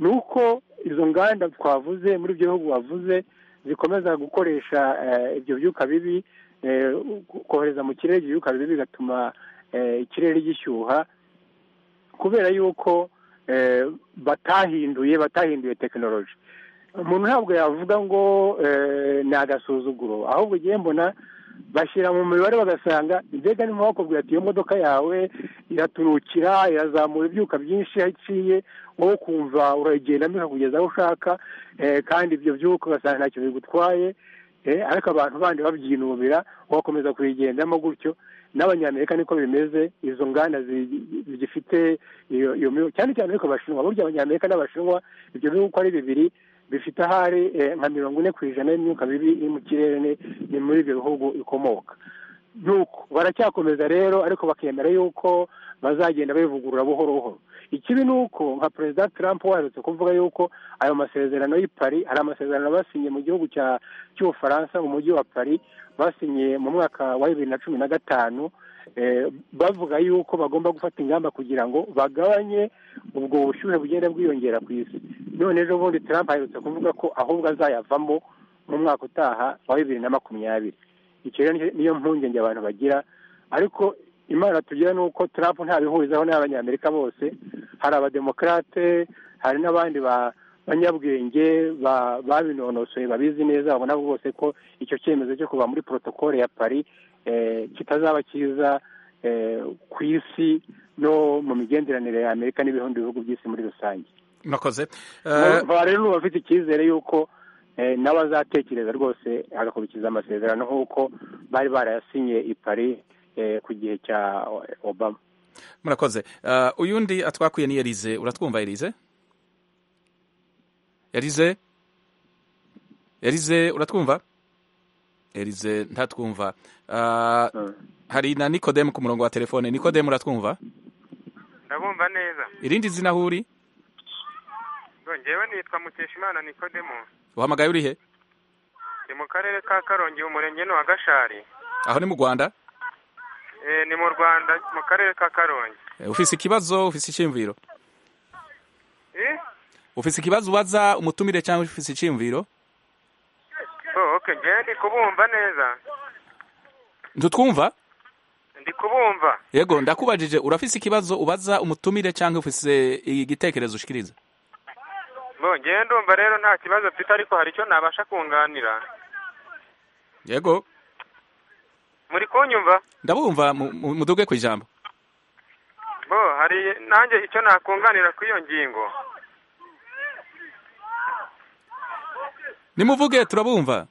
ni uko izo nganda twavuze muri ibyo bihugu wavuze zikomeza gukoresha eh, ibyo byuka bibi eh, kohereza mu kirere ibyo byuka bibi bigatuma eh, ikirere gishyuha kubera yuko eh, batahinduye batahinduye tekinoloji umuntu ntabwo yavuga ngo eh, ni agasuzuguro ahubwo igihe mbona bashyira mu mibare bagasanga mbega niba bakubwira ati iyo modoka yawe iraturukira irazamura ibyuka byinshi aho iciye wowe ukumva urayigendamo ikakugeza aho ushaka eh, kandi ibyo byuka ugasanga ntacyo bigutwaye eh, ariko abantu bandi babyinubira ugakomeza kuyigendamo gutyo n'abanyamerika niko bimeze izo nganda zi- zigifite iyo iyo mibu- cyane cyane ariko abashinwa burya abanyamerika n'abashinwa ibyo bihugu uko ari bibiri bifite ahari eh, nka mirongo ine ku ijana y'imyuka mibi iri mu kirere ni- ni muri ibyo bihugu ikomoka nuko baracyakomeza rero ariko bakemera yuko bazagenda bivugurura buhoro buhoro ikibi ni uko nka perezida trump waherutse kuvuga yuko ayo masezerano y'i Paris hari amasezerano basinye mu gihugu cya cy'ubufaransa mu mujyi wa Paris basinye mu mwaka wa bibiri na cumi na gatanu eh, bavuga yuko bagomba gufata ingamba kugira ngo bagabanye ubwo bushyuhe bugenda bwiyongera ku isi none ejo bundi trump aherutse kuvuga ko ahubwo azayavamo mu mwaka utaha wa bibiri na makumyabiri icyo rero ni- niyo mpungenge abantu bagira ariko imana tugira ni uko trump ntabihurizaho n'abanyamerika bose hari abademokarate hari n'abandi ba banyabwenge ba- babinonosoye babizi neza babona bose ko icyo cyemezo cyo kuva muri porotokole ya paris eh, kitazaba cyiza eh, ku isi no mu migenderanire ya amerika n'ibindi bihugu by'isi muri rusange murakoze Mu- uh, ba rero bafite icyizere yuko eh, n'abazatekereza rwose agakurikiza amasezerano nk'uko bari barayasinye i Paris eh, ku gihe cya Obama murakoze Eh, uyu undi atwakuye ni Elize uratwumva Elize Elize Elize uratwumva Elize ntatwumva Eh, hari na Nikodemu ku murongo wa telefone Nikodemu uratwumva ndabumva neza irindi zina aho uri ngo njyewe nitwa mukeshimana nikodemo uhamagaye uri he ni mu karere ka karongi umurenge ni wa gashari aho ni mu Rwanda Eh, ni mu rwanda mu karere ka karongi Eh, ufise ikibazo ufise icyiyumviro Eh? ufise ikibazo ubaza umutumire cyangwa ufise icyiyumviro oh, okay njyewe ndi kubumva neza ntutwumva ndi kubumva yego ndakubajije urafise ikibazo ubaza umutumire cyangwa ufise igitekerezo ushikiriza ngo njyewe ndumva rero nta kibazo mfite ariko hari icyo nabasha kunganira yego muri kunyumva ndabumva mu- mu- muduge ku ijambo bo hari nanjye icyo nakunganira ku iyo ngingo nimuvuge turabumva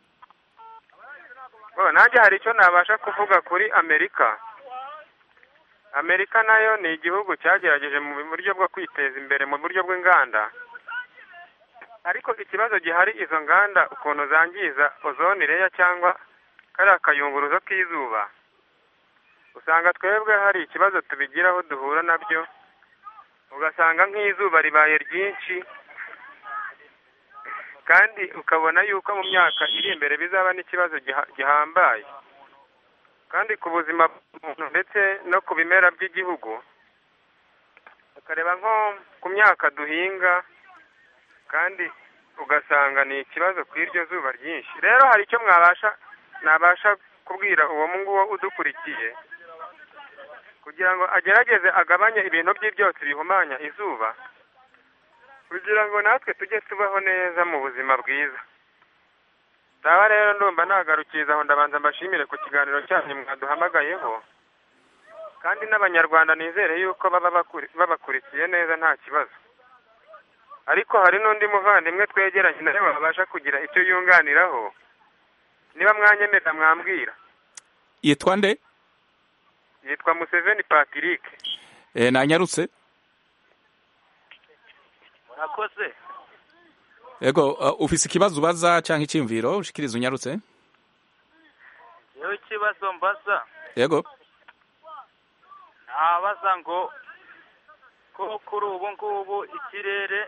bo nanjye hari icyo nabasha kuvuga kuri amerika amerika nayo ni igihugu cyagerageje mu buryo bwo kwiteza imbere mu buryo bw'inganda ariko ikibazo gihari izo nganda ukuntu zangiza ozone leya cyangwa kariya kayunguruzo k'izuba usanga twebwe hari ikibazo tubigiraho duhura nabyo ugasanga nk'izuba ribaye ryinshi kandi ukabona yuko mu myaka iri imbere bizaba n'ikibazo giha- gihambaye kandi ku buzima bw'umuntu ndetse no ku bimera by'igihugu ukareba nko ku myaka duhinga kandi ugasanga ni ikibazo ku iryo zuba ryinshi rero hari icyo mwabasha nabasha kubwira uwo nguwo udukurikiye kugira ngo agerageze agabanye ibintu bye byose bihumanya izuba kugira ngo natwe tujye tubaho neza mu buzima bwiza ndaba rero ndumva nagarukiriza aho ndabanza mbashimire ku kiganiro cyanyu mwaduhamagayeho kandi n'abanyarwanda nizere yuko baba bakuri- babakurikiye neza nta kibazo ariko hari n'undi muvandimwe twegeranye nawe wabasha kugira icyo yunganiraho niba mwanyemerera mwambwira yitwa nde yitwa museveni patrick Eh, nanyarutse murakoze yego eh, ufise ikibazo ubaza cyangwa icyiyumviro ushikiriza unyarutse yewe ikibazo mbaza yego nabaza ngo ko kuri ubu ngubu ikirere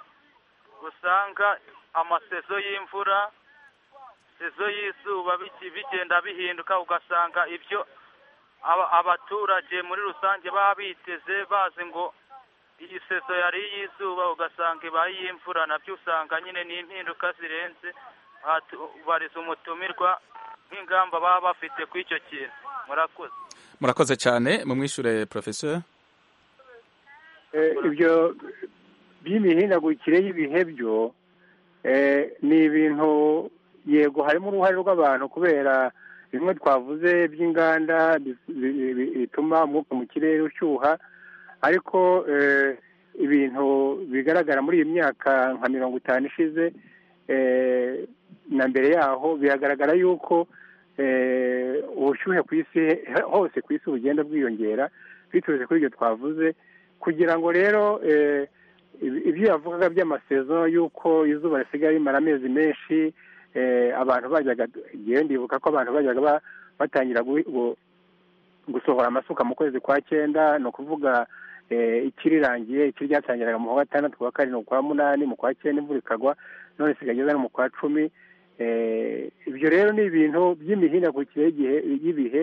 usanga amasezo y'imvura sezo y'izuba biki- bigenda bihinduka ugasanga ibyo aba- abaturage muri rusange baba biteze bazi ngo iyi sezo yari iy'izuba ugasanga ibaye iy'imvura nabyo usanga nyine ni impinduka zirenze Batu- bariza umutumirwa nk'ingamba baba bafite kuri icyo kintu murakoze murakoze cyane mumwishure professeur Eh, ibyo by'imihindagurikire y'ibihe byo eh, ni ibintu yego harimo uruhare rw'abantu kubera bimwe twavuze by'inganda bi- bi- bi- bituma umwuka mu kirere ushyuha ariko eh, ibintu bigaragara muri iyi myaka nka mirongo itanu ishize eh, na mbere yaho biragaragara yuko eh, ubushyuhe ku isi hose ku isi bugenda bwiyongera biturutse kuri ibyo twavuze kugira ngo rero eh, ibi- ibyo yavugaga by'amasezo y'uko izuba risigaye rimara amezi menshi eh, abantu bajyaga igihe ndibuka ko abantu bajyaga ba- batangira gu- gu- gusohora amasuka mu kwezi kwa cyenda ni ukuvuga eh, ikirirangiye ikiri ryatangiraga mu kwa gatandatu kwa karindwi kwa munani mu kwa cyenda imvura ikagwa none isigaye igeze no mu kwa cumi eh, ibyo rero ni ibintu by'imihindagurikire y'igihe- y'ibihe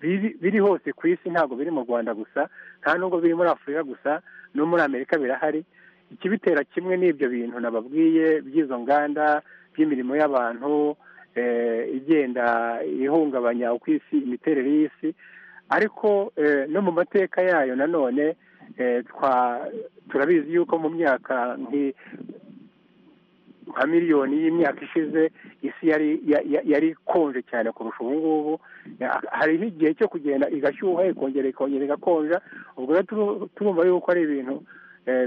biri- biri hose ku isi ntabwo biri mu rwanda gusa nta nubwo biri muri afurika gusa no muri amerika birahari ikibitera kimwe n'ibyo bintu nababwiye by'izo nganda by'imirimo y'abantu eh, igenda ihungabanya uko isi imiterere y'isi ariko eh, no mu mateka yayo nanone eh, twa- turabizi yuko mu myaka nki- nka miliyoni y'imyaka ishize isi yari ya- ya- yari ikonje cyane kurusha ubu ngubu Ya- hariho igihe cyo kugenda igashyuha ikongera ikongera igakonja ubwo rero turu- turumva yuko ari ibintu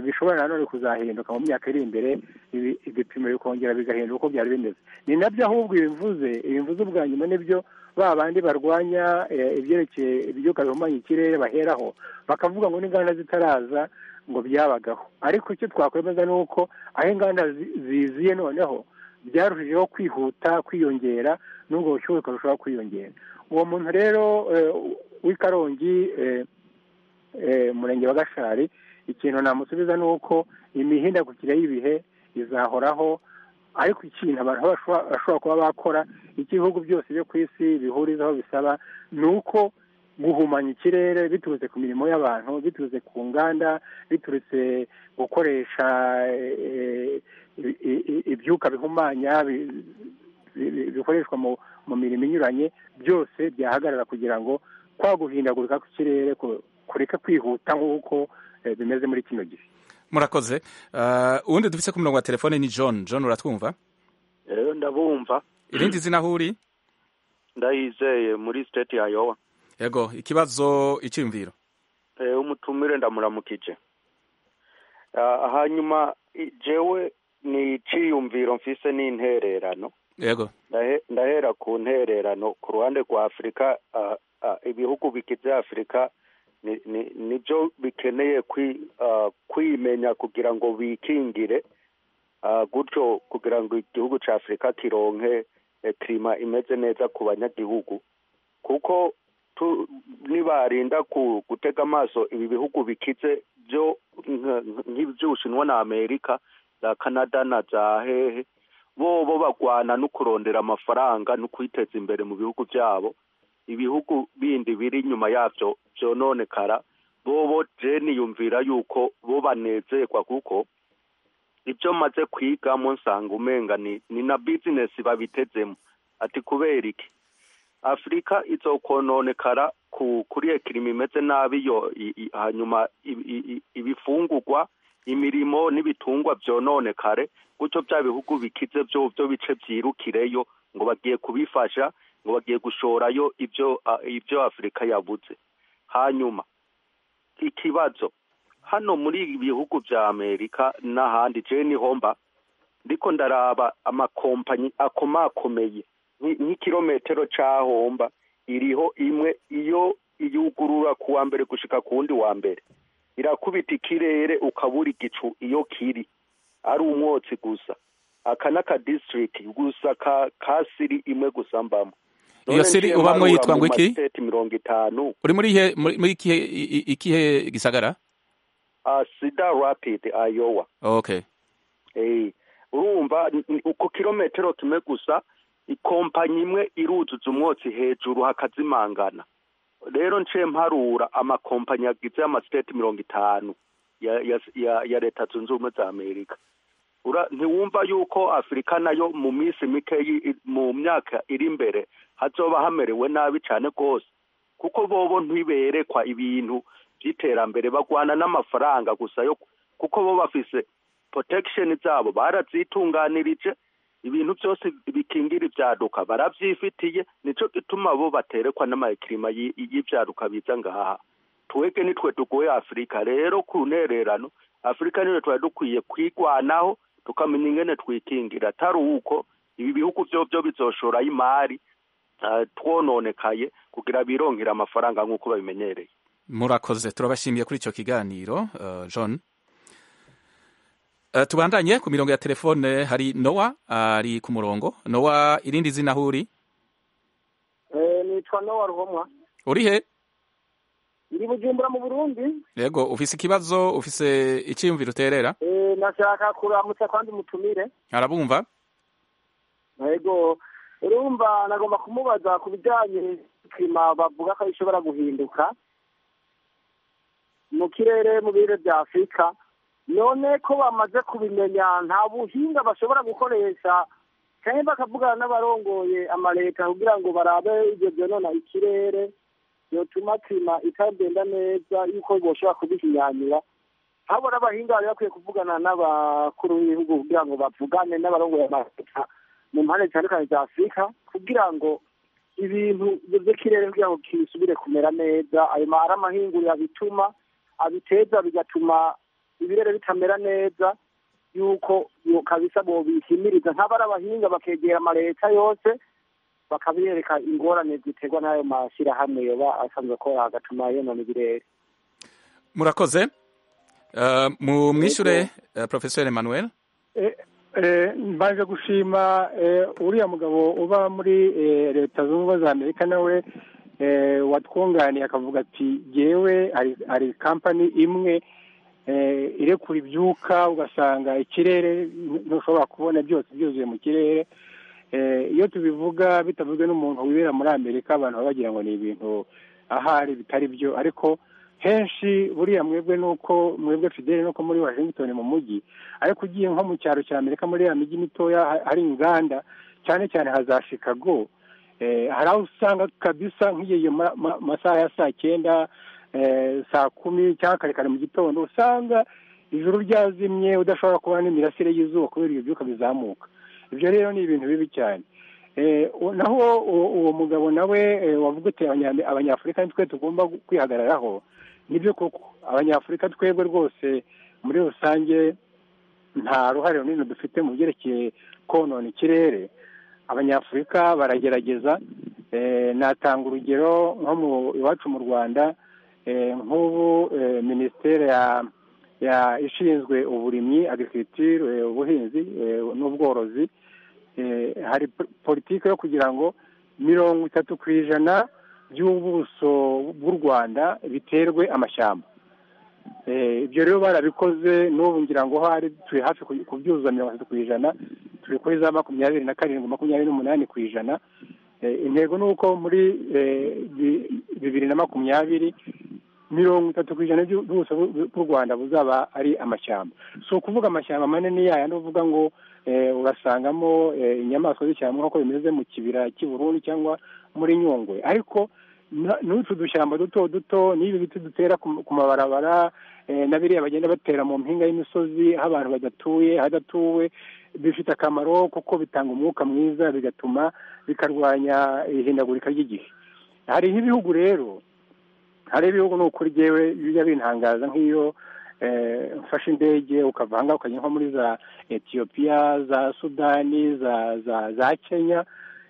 bishobora nanone kuzahinduka mu myaka iri imbere ibi- ibipimo bikongera bigahinduka uko byari bimeze ni nabyo ahubwo ibimvuze ibimvuze ubwa nyuma nibyo ba bandi barwanya eh, ibyerekeye ibyuka bihumanya ikirere baheraho bakavuga ngo n'inganda zitaraza ngo byabagaho ariko icyo twakwemeza ni uko aho inganda zi- ziziye noneho byarushijeho kwihuta kwiyongera n'ubwo bushyuhe bukarushaho kwiyongera uwo muntu rero eh, w'i karongi eh, eh, umurenge wa gashari ikintu namusubiza ni uko imihindagukire y'ibihe izahoraho ariko ikintu abantu bashobora bashobora kuba bakora icyo ibihugu byose byo ku isi bihurizaho bisaba ni uko guhumanya ikirere biturutse ku mirimo y'abantu biturutse ku nganda biturutse gukoresha eh, i- i- i- ibyuka bihumanya bi- bi- bi- bikoreshwa mu- mu mirimo inyuranye byose byahagarara kugira ngo kwa guhindagurika kw'ikirere ku- kureka kwihuta nk'uko eh, bimeze muri kino gihe murakoze Ah, uwundi dufite ku murongo wa telefone ni john john uratwumva rero ndabumva irindi zina aho uri ndayizeye muri state ya yowa yego ikibazo icyiyumviro Eh, umutumire ndamuramukije Ah, hanyuma i- jewe ni iciyumviro mfise n'intererano yego Ndahe- ndahera ku ntererano ku ruhande rwa afurika ah, ah, ibihugu bigize afurika ni- ni- nibyo bikeneye kwi- ah, kwimenya kugira ngo bikingire ah, gutyo kugira ngo igihugu cya afurika kironke eh, kirima imeze neza ku banyagihugu kuko tu- nibarinda ku- gutega amaso ibi bihugu bikize byo nka- nka- nk'iby'ubushinwa na amerika za kanada na za hehe bobo bagwana no kurondera amafaranga no kwiteza imbere mu bihugu byabo ibihugu bindi biri inyuma yabyo byononekara bobo jeni yumvira yuko bo banezerwa kuko ibyo maze kwigamo nsanga umenga ni, ni na bizinesi babitezemo ati kubera iki afurika izokononekara ku kuri ekirima imeze nabi yo i- i- hanyuma i- i- i- ibifungurwa imirimo n'ibitungwa byononekare gutyo bya bihugu bikize byo byo bice byirukireyo ngo bagiye kubifasha ngo bagiye gushorayo ibyo ah, ibyo afurika yabuze hanyuma ikibazo hano muri ibi bihugu bya amerika n'ahandi jeni homba ndiko ndaraba amakompanyi akomakomeye nki- nk'ikirometero cy'ahomba iriho imwe iyo iyugurura ku wa mbere gushika ku wundi wa mbere irakubita ikirere ukabura igicu iyo kiri ari umwotsi gusa aka ni aka district gusa ka ka siri imwe gusa mbamo Iyo siri ubamwo yitwa ngo iki? mirongo itanu uri muri ihe muri muri ikihe i- i- ikihe gisagara ah, sida rapid ayowa okay Eh, urumva n- n- uko kilometero kimwe gusa ikompanyi imwe iruzuza umwotsi hejuru hakazimangana rero nce mparura amakompanyi agize amasiteti mirongo itanu ya, ya, ya, ya leta zunze ubumwe za amerika Ura, ntiwumva yuko afurika nayo mu minsi mike yi- i- mu myaka iri imbere hazoba hamerewe nabi cyane rwose kuko bobo ntiberekwa ibintu by'iterambere bagwana n'amafaranga gusa yo kuko bo bafise protection zabo barazitunganirije ibintu byose bikingira ibyaduka barabyifitiye nicyo gituma bo baterekwa n'amakirima y- y'ibyaduka biza ngaha twebwe nitwe tugoye afurika rero ku ntererano afurika niyo twari dukwiye kwigwanaho tukamenya ingene twikingira atari uko ibi bihugu byo byo bizoshorayo imari ah, twononekaye kugira birongera amafaranga nk'uko babimenyereye murakoze turabashimiye kuri icyo kiganiro eh, john Eh, tubandanye ku mirongo ya telefone hari nowa ari ku murongo nowa irindi zina aho uri nitwa nowa ruhomwa uri he ndi bujumbura mu burundi yego ufise ikibazo ufise icyiyumviro uterera Eh, nashaka kuramutsa kandi mutumire arabumva yego urumva nagomba kumubaza ku bijyanye n'ikirima bavuga ko ishobora guhinduka mu kirere mu birere bya afurika none ko bamaze kubimenya nta buhinga bashobora gukoresha kandi bakavugana n'abarongoye amaleta kugira ngo barabe ibyo byonona ikirere byotuma kirima itagenda neza yuko boshobora kubihinyanyura habona abahinga bari bakwiye kuvugana n'abakuru b'ibihugu kugira ngo bavugane n'abarongoye amaleta mu mpande zitandukanye za afurika kugira ngo ibintu by'ikirere kugira ngo kisubire kumera neza ayo mahari amahinguriro abituma abiteza bigatuma ibirere bitamera neza yuko yo kabisa bobihimiriza nk'abari abahinga bakegera amaleta yose bakabereka ingorane ziterwa n'ayo mashyirahamwe yoba asanzwe akora agatuma yonona ibirere murakoze Eh, mu mwishure eh, professeur emmanuel mbaje gushima eh, uriya mugabo uba muri eh, leta zunze ubumwe za amerika nawe eh, watwunganiye akavuga ati yewe hari- hari kampani imwe eh, irekura ibyuka ugasanga ikirere ntushobora kubona byose byuzuye mu kirere Eh, iyo tubivuga bitavuzwe n'umuntu wibera muri amerika abantu baba bagira ngo ni ibintu ahari bitari byo ariko henshi buriya mwebwe nuko mwebwe fideli nuko muri washington mu mujyi ariko ugiye nko mu cyaro cya amerika muri ya mijyi mitoya ha- hari inganda cyane cyane haza chicago eh, hari aho usanga kabisa nk'iyo ma- ma- masaha ya saa cyenda eh, saa kumi cyangwa kare kare mu gitondo usanga ijuru ryazimye udashobora kubona n'imirasire y'izuba kubera ibyo byuka bizamuka ibyo rero ni ibintu bibi cyane Eh, u- naho uwo- uwo mugabo nawe eh, wavuga uti abanya- abanyafurika nitwe tugomba gu- kwihagararaho nibyo koko abanyafurika twebwe rwose muri rusange nta ruhare runini dufite mu byerekeye konona ikirere abanyafurika baragerageza eh, natanga urugero nko mu iwacu mu rwanda eh, nk'ubu eh, minisiteri ya- ya- ishinzwe uburimyi agriculture eh, ubuhinzi eh, n'ubworozi eh, hari po- politiki yo kugira ngo mirongo itatu ku ijana by'ubuso bw'u rwanda biterwe amashyamba Eh, ibyo rero barabikoze n'ubu ngira ngo hari turi hafi ku- kubyuzuza mirongo itatu ku ijana turi kuri za makumyabiri na karindwi makumyabiri n'umunani ku ijana Eh, intego ni uko muri eh, bi- bibiri na makumyabiri mirongo itatu ku ijana by'u- by'ubuso bw'u bw'u rwanda buzaba ari amashyamba si ukuvuga amashyamba manini yaya ni uvuga ngo eh, urasangamo eh, inyamaswa z'ishyamba nk'uko bimeze mu kibira cy'i burundi cyangwa muri nyungwe ariko na- n'utu dushyamba duto duto n'ibi biti dutera ku ku mabarabara eh, na biriya bagenda batera mu mpinga y'imisozi aho abantu badatuye hadatuwe bifite akamaro kuko bitanga umwuka mwiza bigatuma bikarwanya ihindagurika ry'igihe hari nk'ibihugu rero hari ibihugu ni ukuri ryewe bijya bintangaza nk'iyo eh, mfashe indege ukava ahangaha ukajya nko muri za etiyopiya za sudani za za za kenya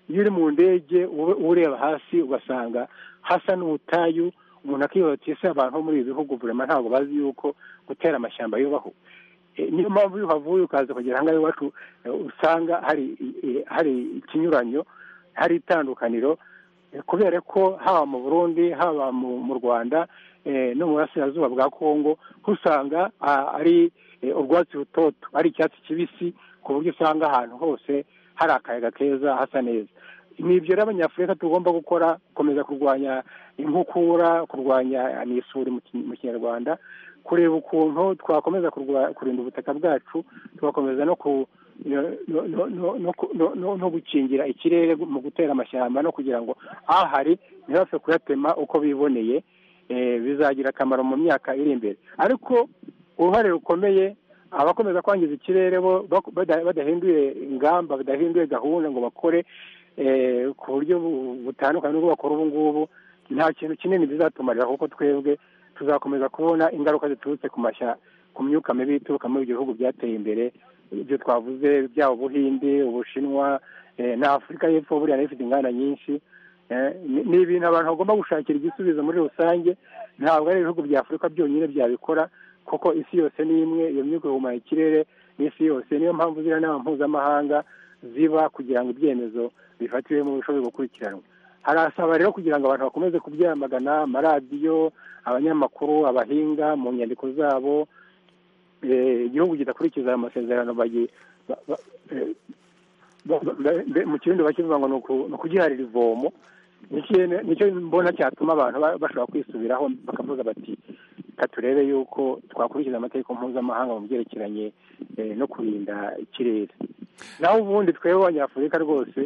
iyo uri mu ndege ube- uba ureba hasi ugasanga hasa n'ubutayu umuntu akibaza ati ese abantu bo muri ibi bihugu burema ntabwo bazi yuko gutera amashyamba yubaho Eh, niyo mpamvu iyo uhavuye ukaza ukagera ahangaha iwacu eh, usanga hari eh, hari ikinyuranyo hari itandukaniro Eh, kubera ko haba mu burundi haba mu mu rwanda eh, no mu burasirazuba bwa kongo usanga ah, ari eh, urwatsi rutoto ari icyatsi kibisi ku buryo usanga ahantu hose hari akayaga keza hasa neza ni ibyo rero abanyafurika tugomba gukora gukomeza kurwanya inkukura kurwanya n'isuri mu ki- mu kinyarwanda kureba ukuntu twakomeza kurwa- kurinda ubutaka bwacu tugakomeza no ku no- no- no- no- no- no- no- no gukingira ikirere mu gutera amashyamba no kugira ngo ahari ntibapfe kuyatema uko biboneye eh, bizagira akamaro mu myaka iri imbere ariko uruhare rukomeye abakomeza kwangiza ikirere bo bak- bada- badahinduye ingamba badahinduye gahunda ngo bakore eh, ku buryo bu- butandukanye n'ubwo bakora ubu ngubu nta kintu kinini bizatumarira kuko twebwe tuzakomeza kubona ingaruka ziturutse ku mashya ku myuka mibi ituruka muri ibyo bihugu byateye imbere ibyo twavuze byaba ubuhinde ubushinwa eh, na afurika y'epfo buriya nayo ifite inganda nyinshi Eh, ni ni ibintu abantu bagomba gushakira igisubizo muri rusange ntabwo ari ibihugu bya afurika byonyine byabikora kuko isi yose ni imwe iyo myuka ihumanya ikirere n'isi yose niyo mpamvu ziriya nama mpuzamahanga ziba kugira ngo ibyemezo bifatiwe mu bishobore gukurikiranwa harasaba rero kugira ngo abantu bakomeze kubyamagana amaradiyo abanyamakuru abahinga mu nyandiko zabo eh, igihugu kidakurikiza aya masezerano bagi- ba- ba- eh, ba- ba- ba- mu kirundi bakivuga ngo ni uku- ni ukugiharira ivomo Niki- nicyo mbona cyatuma abantu ba- bashobora kwisubiraho bakavuga bati reka turebe yuko twakurikiza amategeko mpuzamahanga mu byerekeranye eh, no kurinda ikirere naho ubundi twebwe abanyafurika rwose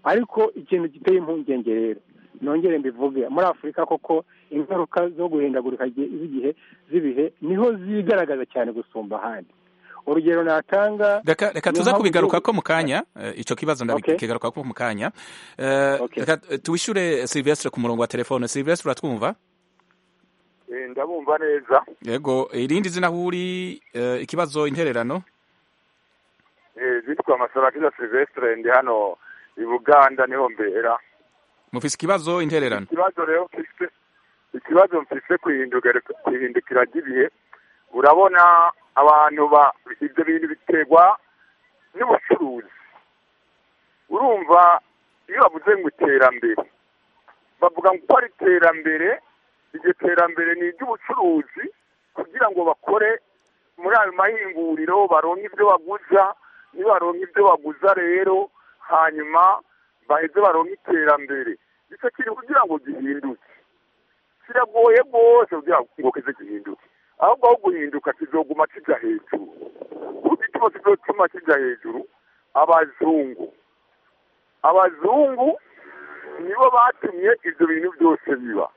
ariko ikintu giteye impungenge rero nongere mbivuge muri afurika koko ingaruka zo guhindagurika gi- z'igihe z'ibihe niho zigaragaza cyane gusumba ahandi urugero natanga reka reka niyo tuza mpamvu kubigarukako igihugu- mu kanya eh, ico kibazo ndabikigarukako mu kanya Eh, reka eh, tuwishure silvestre ku murongo wa telefone silvestre uratwumva ndabumva neza yego irindi zina huri ikibazo intererano zitwa amasarakira silvestre ndi hano i buganda niho mbera mufise ikibazo intererano ikibazo rero mfise ikibazo mfise kwihindukira kwihindukira ry'ibihe urabona abantu ba ibyo bintu biterwa n'ubucuruzi urumva iyo bavuze ngo iterambere bavuga ngo ko ari iterambere iryo terambere ni iry'ubucuruzi kugira ngo bakore muri ayo mahinguriro baronke ibyo baguza nibaronka ibyo baguza rero hanyuma baheze baronka iterambere nicyo kiri kugira ngo gihinduke kiragoye rwose kugira ngo kize gihinduke ahubwo aho guhinduka kizoguma kijya hejuru kuko ikigo kizotuma kijya hejuru abazungu abazungu nibo batumye ibyo bintu byose biba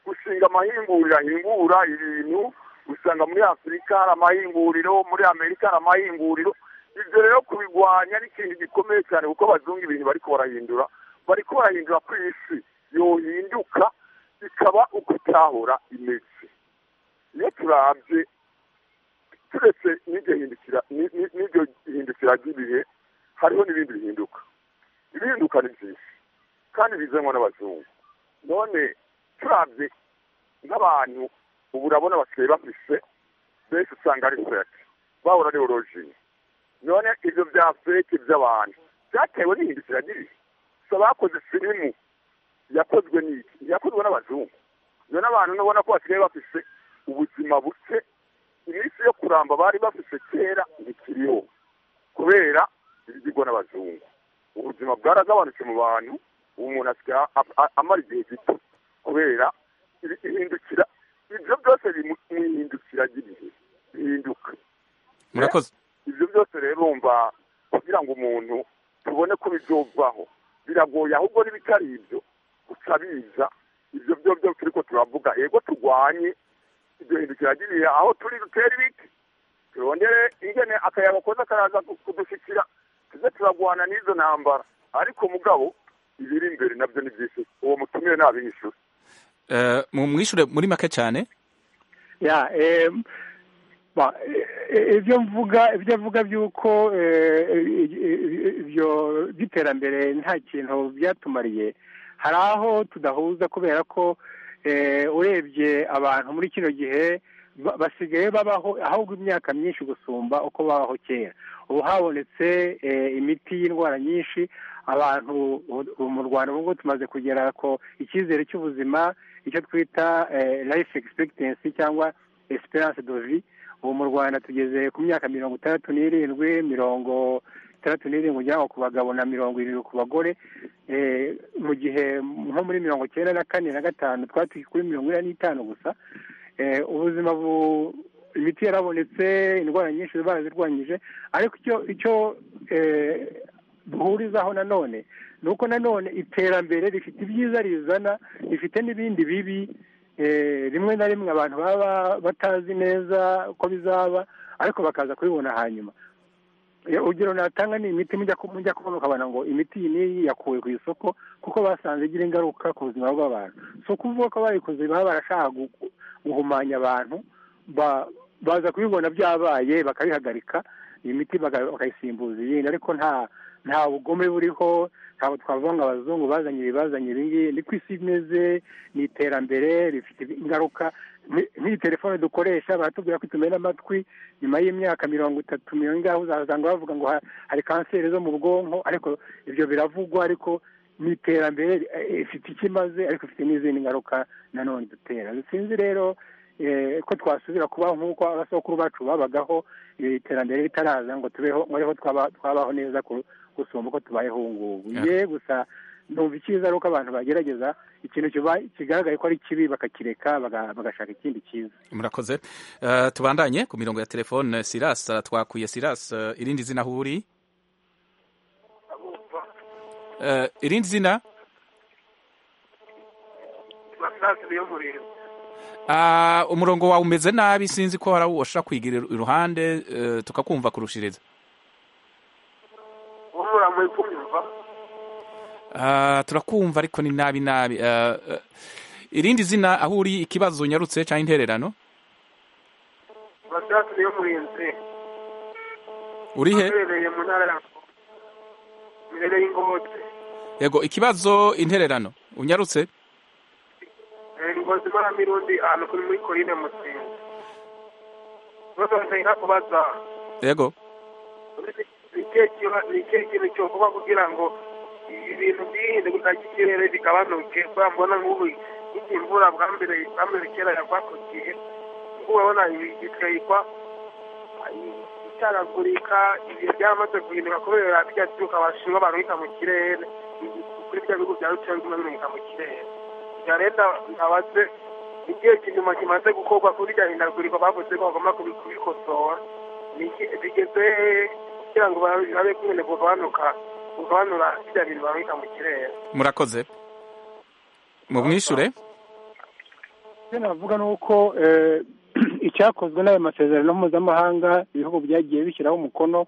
gushinga amahinguriro ahingura ibintu usanga muri afurika hari amahinguriro muri amerika hari amahinguriro ibyo rero kubigwanya ni ikintu gikomeye cyane kuko abazungu ibintu bari barahindura bari barahindura ku isi yohinduka ikaba uko itahora imeze iyo turabye turetse n'iryo hindukira ry'ibihe hariho n'ibindi bihinduka ibihinduka ni byinshi kandi bizanwa n'abazungu none turabye nk'abantu ubu urabona basigaye bafise benshi usanga ari feke bahora ari orojini none ibyo bya feke by'abantu byatewe n'ihindukira ry'ibihe gusa bakoze filimu yakozwe n'iki yakozwe n'abazungu none abantu nubona ko basigaye bafise ubuzima buke iminsi yo kuramba bari bafise kera ntikiriho kubera ibigirwa n'abazungu ubuzima bwaragabanutse mu bantu ubu umuntu asigaye amara igihe gito kubera ihindukira ibyo byose biri mu ihindukira ry'ibihe bihinduka murakoze ibyo byose rero urumva kugira ngo umuntu tubone ko bizovaho biragoye ahubwo n'ibitari ibyo guca biza ibyo byo byose ariko turavuga yego turwanye iryo hindukira ry'ibihe aho turi dutera ibiti turondere ingene akayaga koza karaza kudushyikira tuze turagwana n'izo ntambara ariko mugabo ibiri imbere nabyo ni byinshi uwo mutumire ntabishyura mu mwishure muri make cyane ibyo mvuga ibyo mvuga by'uko ibyo by'iterambere nta kintu byatumariye hari aho tudahuza kubera ko urebye abantu muri kino gihe basigaye babaho ahubwo imyaka myinshi gusumba uko babaho kera ubu habonetse imiti y'indwara nyinshi abantu mu rwanda ubu tumaze kugera ko icyizere cy'ubuzima icyo twita life expectancy cyangwa esperance de vie ubu mu rwanda tugeze ku myaka mirongo itandatu n'irindwi mirongo itandatu n'irindwi ujyanwa ku bagabo na mirongo irindwi ku bagore mu gihe nko muri mirongo icyenda na kane na gatanu twari kuri mirongo ine n'itanu gusa ubuzima bu imiti yarabonetse indwara nyinshi barazirwanyije ariko icyo icyo duhurizaho nanone ni uko nanone iterambere rifite ibyiza rizana rifite n'ibindi bibi rimwe na rimwe abantu baba batazi neza uko bizaba ariko bakaza kubibona hanyuma urugero natanga ni imiti mujya kubona ukabona ngo imiti iyi n'iyi yakuwe ku isoko kuko basanze igira ingaruka ku buzima bw'abantu si ukuvuga ko bayikoze baba barashaka guhumanya abantu baza kubibona byabaye bakabihagarika iyi miti bakayisimbuza iyindi ariko nta nta bugome buriho ntabwo twavuga ngo abazungu bazanye ibi bazanye ibingibi ni ku isi imeze ni iterambere rifite ingaruka nk'iyi telefone dukoresha baratubwira ko itumena amatwi nyuma y'imyaka mirongo itatu mirongo ingahe uzasanga bavuga ngo hari kanseri zo mu bwonko ariko ibyo biravugwa ariko ni iterambere ifite icyo imaze ariko ifite n'izindi ngaruka nanone dutera sinzi rero ko twasubira kubaho nk'uko abasokuru bacu babagaho iterambere ritaraza ngo tubeho ngo twabaho neza gusumba uko tubayeho ubu ngubu ye gusa numva icyiza ari uko abantu bagerageza ikintu kigaragaye ko ari kibi bakakireka bagashaka ikindi cyiza murakoze tubandanye ku mirongo ya telefone silas twakuye silas irindi zina aho uri irindi zina umurongo wawe umeze nabi sinzi ko hari uwo ushaka kwigira iruhande tukakumva kurushiriza turakumva ariko ni nabi nabi irindi zina aho uri ikibazo nyarutse cyangwa intererano abashakira y'umurinzi uri he aherereye mu ntara ya mirere y'ingozi yego ikibazo intererano unyarutse Eh, ngozi maramirundi ahantu kuri muri korine mutsinzi bazasenga kubaza yego ni ikihe kiba- ni ikihe kintu cyokorwa kugira ngo ibintu byihindagurika ry'ikirere bigabanuke kubera mbona nk'ubu nk'igihe imvura bwa mbere bwa mbere kera yagwa ku gihe nk'ubu urabona igitwikwa itaragurika ibihe byamaze guhinduka kubera bijya byuka abashinwa barurika mu kirere kuri bya bihugu bya rucaye biguma birurika mu kirere bya leta abaze igihe kinyuma kimaze gukorwa kuri rya hindagurika bavuze ko bagomba kubi- kubikosora Ni iki- bigeze hehe kugira ngo babe babe kumene kugabanuka kugabanura bijya bintu barurika mu kirere murakoze mumwishure icyo navuga ni uko eh, icyakozwe n'ayo masezerano mpuzamahanga ibihugu byagiye bishyiraho umukono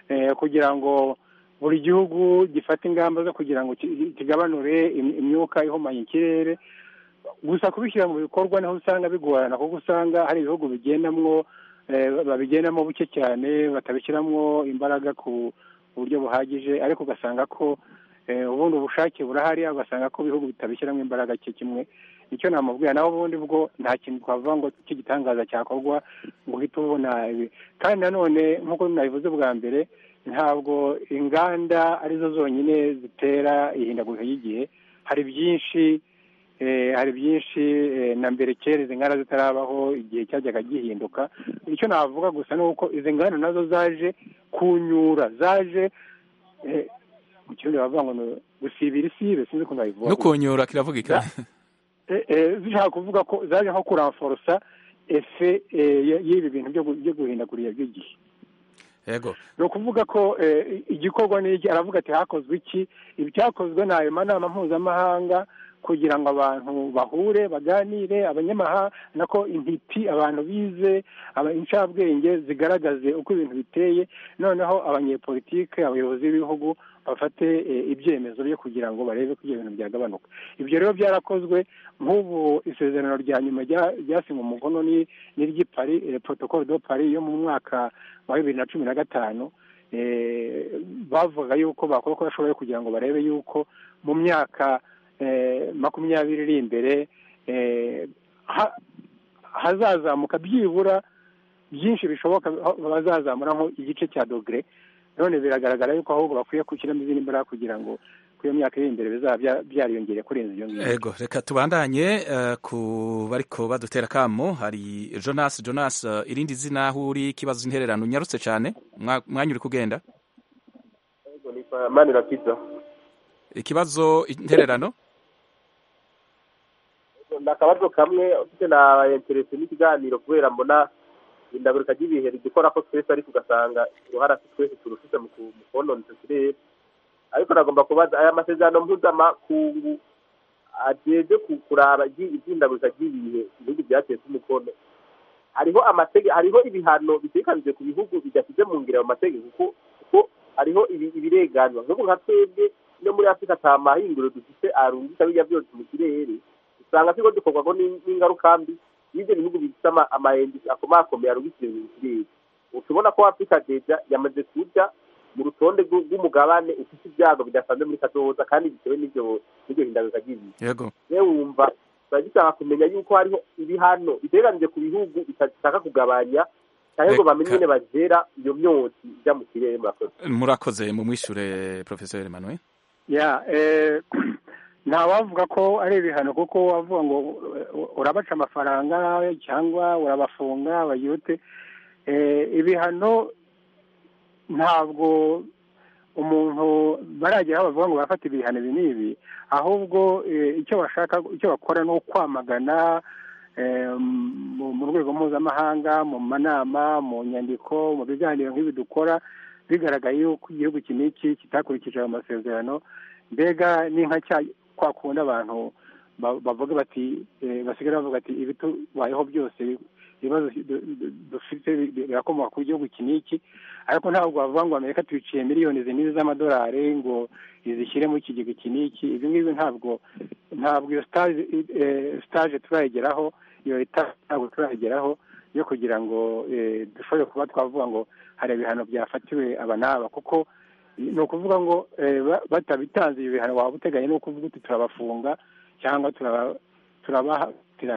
eh, kugira ngo buri gihugu gifate ingamba zo kugira ngo ki- kigabanure im- imyuka ihumanya ikirere gusa kubishyira mu bikorwa niho usanga bigorana kuko usanga hari ibihugu bigendamwo eh, babigendamo buke cyane batabishyiramo imbaraga ku buryo buhagije ariko ugasanga ko eh, ubundi ubushake burahari ugasanga ko ibihugu bitabishyiramo imbaraga cye kimwe icyo namubwira nawe ubundi bwo nta kintu twavuga ngo cy'igitangaza cyakorwa ngo uhite ubona ibi. kandi nanone nk'uko mwabivuze bwa mbere ntabwo inganda arizo zonyine zitera ihindagurika ry'igihe hari byinshi eh, hari byinshi eh, na mbere kera izi nganda zitarabaho igihe cyajyaga gihinduka icyo navuga gusa ni uko izi nganda nazo zaje kunyura zaje eh, mu kirundi bavuga ngo ni gusibira isibe sinzi ukuntu babivuga no kunyura kiravugika Eh, eh, zishaka kuvuga ko zaje nko kuranforosa efe eh, y- y'ibi bintu byo gu- byo guhindagurira by'igihe yego ni ukuvuga ko eh, igikorwa n'iki aravuga ati hakozwe iki ibyakozwe ni ayo manama mpuzamahanga kugira ngo abantu bahure baganire abanyamahanga nako intiti abantu bize aba- incabwenge zigaragaze uko ibintu biteye noneho abanyepolitike abayobozi b'ibihugu bafate eh, ibyemezo byo kugira ngo barebe ko ibyo bintu byagabanuka ibyo rero byarakozwe nk'ubu isezerano rya nyuma rya- ryasinywe umukono ni n'iry'i pari protocole de pari yo mu mwaka wa bibiri na cumi na gatanu eh, bavuga yuko bakora uko bashoboye kugira ngo barebe yuko mu myaka eh, makumyabiri iri imbere eh, ha- hazazamuka byibura byinshi bishoboka aho bazazamura nko igice cya dogere none biragaragara yuko ahubwo bakwiye gushyiramo izindi mbaraga kugira ngo ku iyo myaka iri imbere bizaba bya- byariyongeye kurenza iyo ngiyo yego reka tubandanye eh, ku bariko badutera kamo hari jonas jonas eh, irindi zina aho uri ikibazo intererano unyarutse cyane Mwa- mwanya uri kugenda manira pizza ikibazo intererano akabazo kamwe ufite na interesi n'ikiganiro kubera mbona indagurika ry'ibihe rigikora ko twese ariko ugasanga uruhara twese turufite mu ku- mu kononeza ikirere ariko nagomba kubaza aya masezerano mpuzamakungu ajejwe ku- kuraba iryi- iry'indagurika ry'ibihe ibihugu byateze umukono hariho amatege hariho ibihano bitekanije ku bihugu bidashyize mu ngiro ayo mategeko kuko kuko hariho ibi- ibirenganwa nk'ubu nka twebwe no muri afurika nta mahinguriro dufite arungisha bijya byose mu kirere usanga turiko dukorwako n'in- n'ingaruka mbi y'ivyo bihugu bifite ama- amahendi akomakomeye arugitse mu kirere ushobona ko afurika deja yamaze kuja mu rutonde rw'u- rw'umugabane ufite ibyago bidasanzwe muri kazoza kandi bitewe n'ivyo n'iryo hindagurika ry'ibihe yego rero wumva tuba dushaka kumenya yuko hariho ibihano biteganije ku bihugu bitashaka kugabanya cyangwa ngo Reka- bamenye nyine bazera iyo myotsi ijya mu kirere murakoze murakoze mumwishure professeur Emmanuel ya eh, nta wavuga ko ari ibihano kuko wavuga ngo eh, urabaca amafaranga cyangwa urabafunga bayute eh, ibihano ntabwo umuntu baragera aho bavuga ngo barafata ibihano ibi n'ibi ahubwo eh, icyo bashaka icyo bakora ni ukwamagana eh, mu- mu rwego mpuzamahanga mu manama mu nyandiko mu biganiro nk'ibi dukora bigaragaye yuko igihugu iki n'iki kitakurikije ayo masezerano mbega ni nka cya kwa kundi abantu ba- bavuga bati eh, basigara bavuga ati ibitubayeho byose ibibazo dufite birakomoka ku gihugu iki n'iki ariko ntabwo bavuga ngo amerika tuyiciye miliyoni izi n'izi z'amadolari ngo izishyire mu kigega iki n'iki ibi ngibi ntabwo ntabwo iyo sitaje turayigeraho iyo leta ntabwo turayigeraho yo kugira ngo dushobore kuba twavuga ngo hari ibihano byafatiwe aba n'aba kuko ni ukuvuga ngo batabitanze ibi bihano waba uteganya ni ukuvuga uti turabafunga cyangwa turabahatira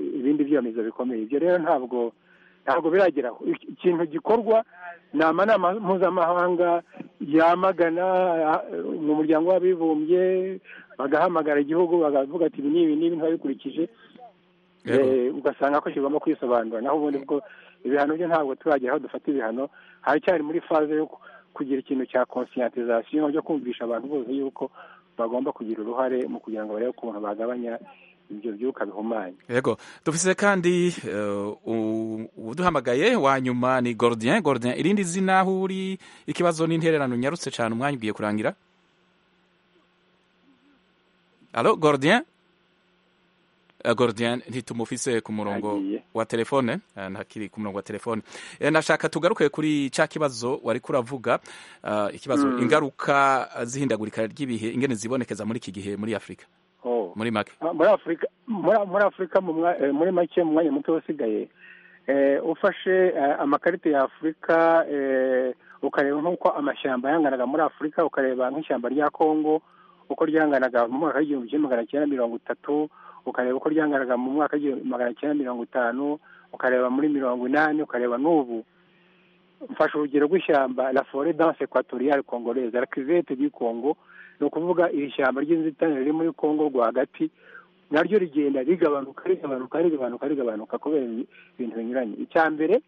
ibindi byomezo bikomeye ibyo rero ntabwo ntabwo birageraho ikintu gikorwa ni amanama mpuzamahanga yamagana mu muryango w'abibumbye bagahamagara igihugu bakavuga ati ibi n'ibi n'ibi ntibabikurikije ugasanga ko kigomba kwisobanura naho ubundi bwo ibihano byo ntabwo turagera aho dufata ibihano haracyari muri faze yo kugira ikintu cya konsiyatizasiyo byo kumvisha abantu bose yuko bagomba kugira uruhare mu kugira ngo barebe ukuntu bagabanya ibyo byuka bihumanya yego dufise kandi uduhamagaye wa nyuma ni Gordien Gordien irindi zina aho uri ikibazo n'intererano nyarutse cyane umwanya ugiye kurangira alo Gordien Gordien ntitumufise ku murongo wa telefone ntakiri ku murongo wa telefone nashaka tugaruke kuri cya kibazo wari kuravuga ikibazo ingaruka z'ihindagurika ry'ibihe ingene zibonekeza muri iki gihe muri afurika muri make muri afurika muri afurika muri make mu mwanya muto usigaye ufashe amakarita ya afurika ukareba nk'uko amashyamba yanganaga muri afurika ukareba nk'ishyamba rya kongo uko ryanganaga mu mwaka w'igihumbi kimwe magana cyenda mirongo itatu ukareba uko ryanganaga mu mwaka w'igihumbi magana cyenda mirongo itanu ukareba muri mirongo inani ukareba n'ubu mfashe urugero rw'ishyamba la forêt dense equatoriale congolaise la cuvette du congo ni ukuvuga iri shyamba ry'inzitane riri muri congo rwagati naryo rigenda rigabanuka rigabanuka rigabanuka rigabanuka kubera ibintu binyuranye icya mbere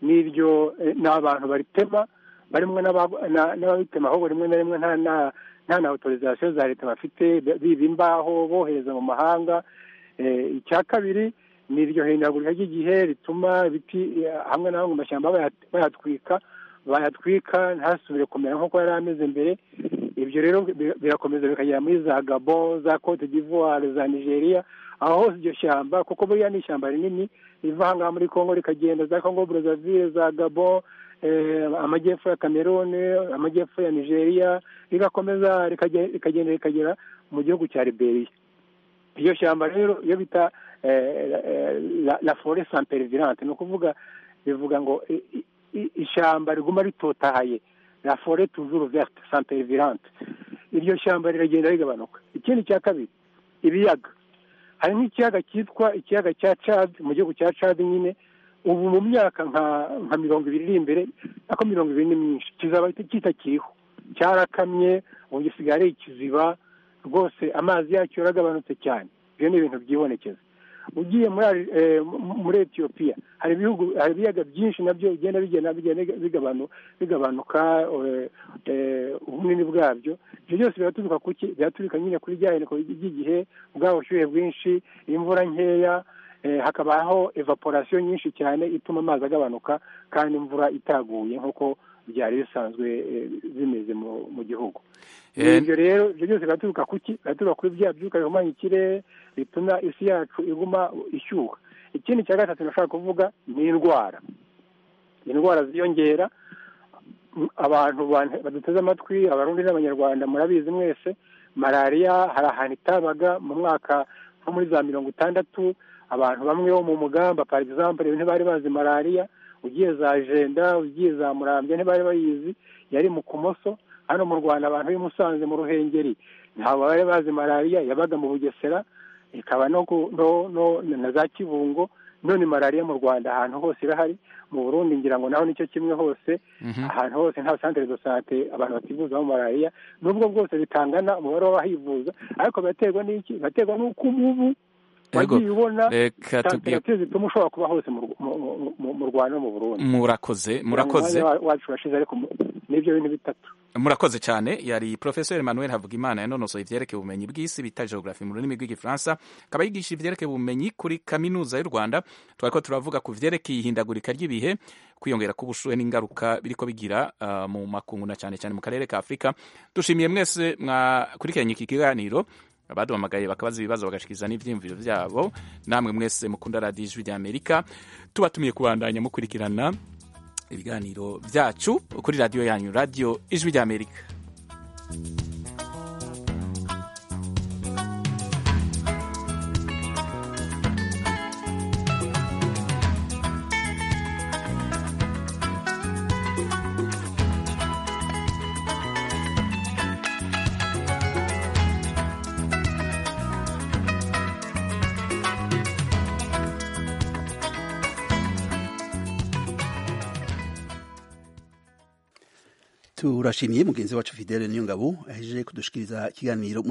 ni iryo ni abantu baritema barimwe n'ababitema ahubwo rimwe na rimwe nta na otorizasiyo za leta bafite biba imbaho bohereza mu mahanga icya kabiri ni iryo hindagurika ry'igihe rituma ibiti hamwe na hamwe mu mashyamba bayatwika bayatwika ntasubire kumera nk'uko yari ameze mbere ibyo rero birakomeza bikagera muri za gabo za cote d'ivoire za nigeria aho hose iryo shyamba kuko buriya ni ishyamba rinini riva aha ngaha muri congo rikagenda za congo brazzaville za gabo amajyepfo ya cameroon amajyepfo ya nigeria rigakomeza rikagenda rikagera mu gihugu cya liberia iryo shyamba rero iyo bita la forêt sans pervirante ni ukuvuga bivuga ngo ishyamba riguma ritotahaye la forêt toujours verte sans pervirante iryo shyamba riragenda rigabanuka ikindi cya kabiri ibiyaga hari nk'ikiyaga cyitwa ikiyaga cya cad mu gihugu cya cad nyine ubu mu myaka nka mirongo ibiri iri imbere ariko mirongo ibiri ni myinshi kizaba kitakiriho cyarakamye ubu gisigaye ari ikiziba rwose amazi yacyo yaragabanutse cyane ibyo ni ibintu byibonekeza ugiye muri etiyopiya hari ibihugu hari ibiyaga byinshi nabyo bigenda bigabanuka ubunini bwabyo ibyo byose biraturuka kuki biraturika nyine kuri bya heneko by'igihe bwa bushyuhe bwinshi imvura nkeya hakabaho evaporasiyo nyinshi cyane ituma amazi agabanuka kandi imvura itaguye nk'uko byari bisanzwe bimeze mu gihugu ibyo rero ibyo byose biraturuka kuki biraturuka kuri bya byuka bihumanya ikirere bituma isi yacu iguma ishyuha ikindi cya gatatu nashaka kuvuga ni indwara indwara ziyongera abantu baduteze amatwi abarundi n'abanyarwanda murabizi mwese malariya hari ahantu itabaga mu mwaka nko muri za mirongo itandatu abantu bamwe bo mu mugamba par exemple ntibari bazi malariya ugiye za jenda ugiye za murambya ntibari bayizi yari mu kumoso hano mu rwanda abantu b'i musanze mu ruhengeri ntabwo bari bazi malariya yabaga mu bugesera ikaba no na za kibungo none malariya mu rwanda ahantu hose irahari mu burundi ngira ngo naho nicyo kimwe hose ahantu hose nta santere do sante abantu bativuzamo malariya n'ubwo bwose bitangana umubare w'abahivuza ariko biraterwa n'iki biraterwa n'uko umubu wagiye ubona santere zituma ushobora kuba hose mu rwanda no mu burundi murakoze murakoze wacu washize ariko nibyo bintu bitatu murakoze cyane yari professeur emmanuel havugimana yanonosoye ivyerekeye ubumenyi bw'isi bita geografi mu rurimi rw'igifaransa akaba yigisha ivyerekeye ubumenyi kuri kaminuza y'u rwanda twariko turavuga ku vyerekeye ihindagurika ry'ibihe kwiyongera k'ubushuhe n'ingaruka biriko bigira uh, mu makungu na cyane cyane mu karere ka afurika dushimiye mwese mwakurikiranye iki kiganiro abaduhamagaye bakabaza ibibazo bagashyikiza n'ibyiyumviro byabo namwe mwese mukunda radiyo ijwi ry'amerika tubatumiye kubandanya mukurikirana ibiganiro byacu kuri radiyo yanyu radiyo ijwi ry'amerika turashimiye mugenzi wacu fidele niyongabo ahejeje kudushikiriza ikiganiro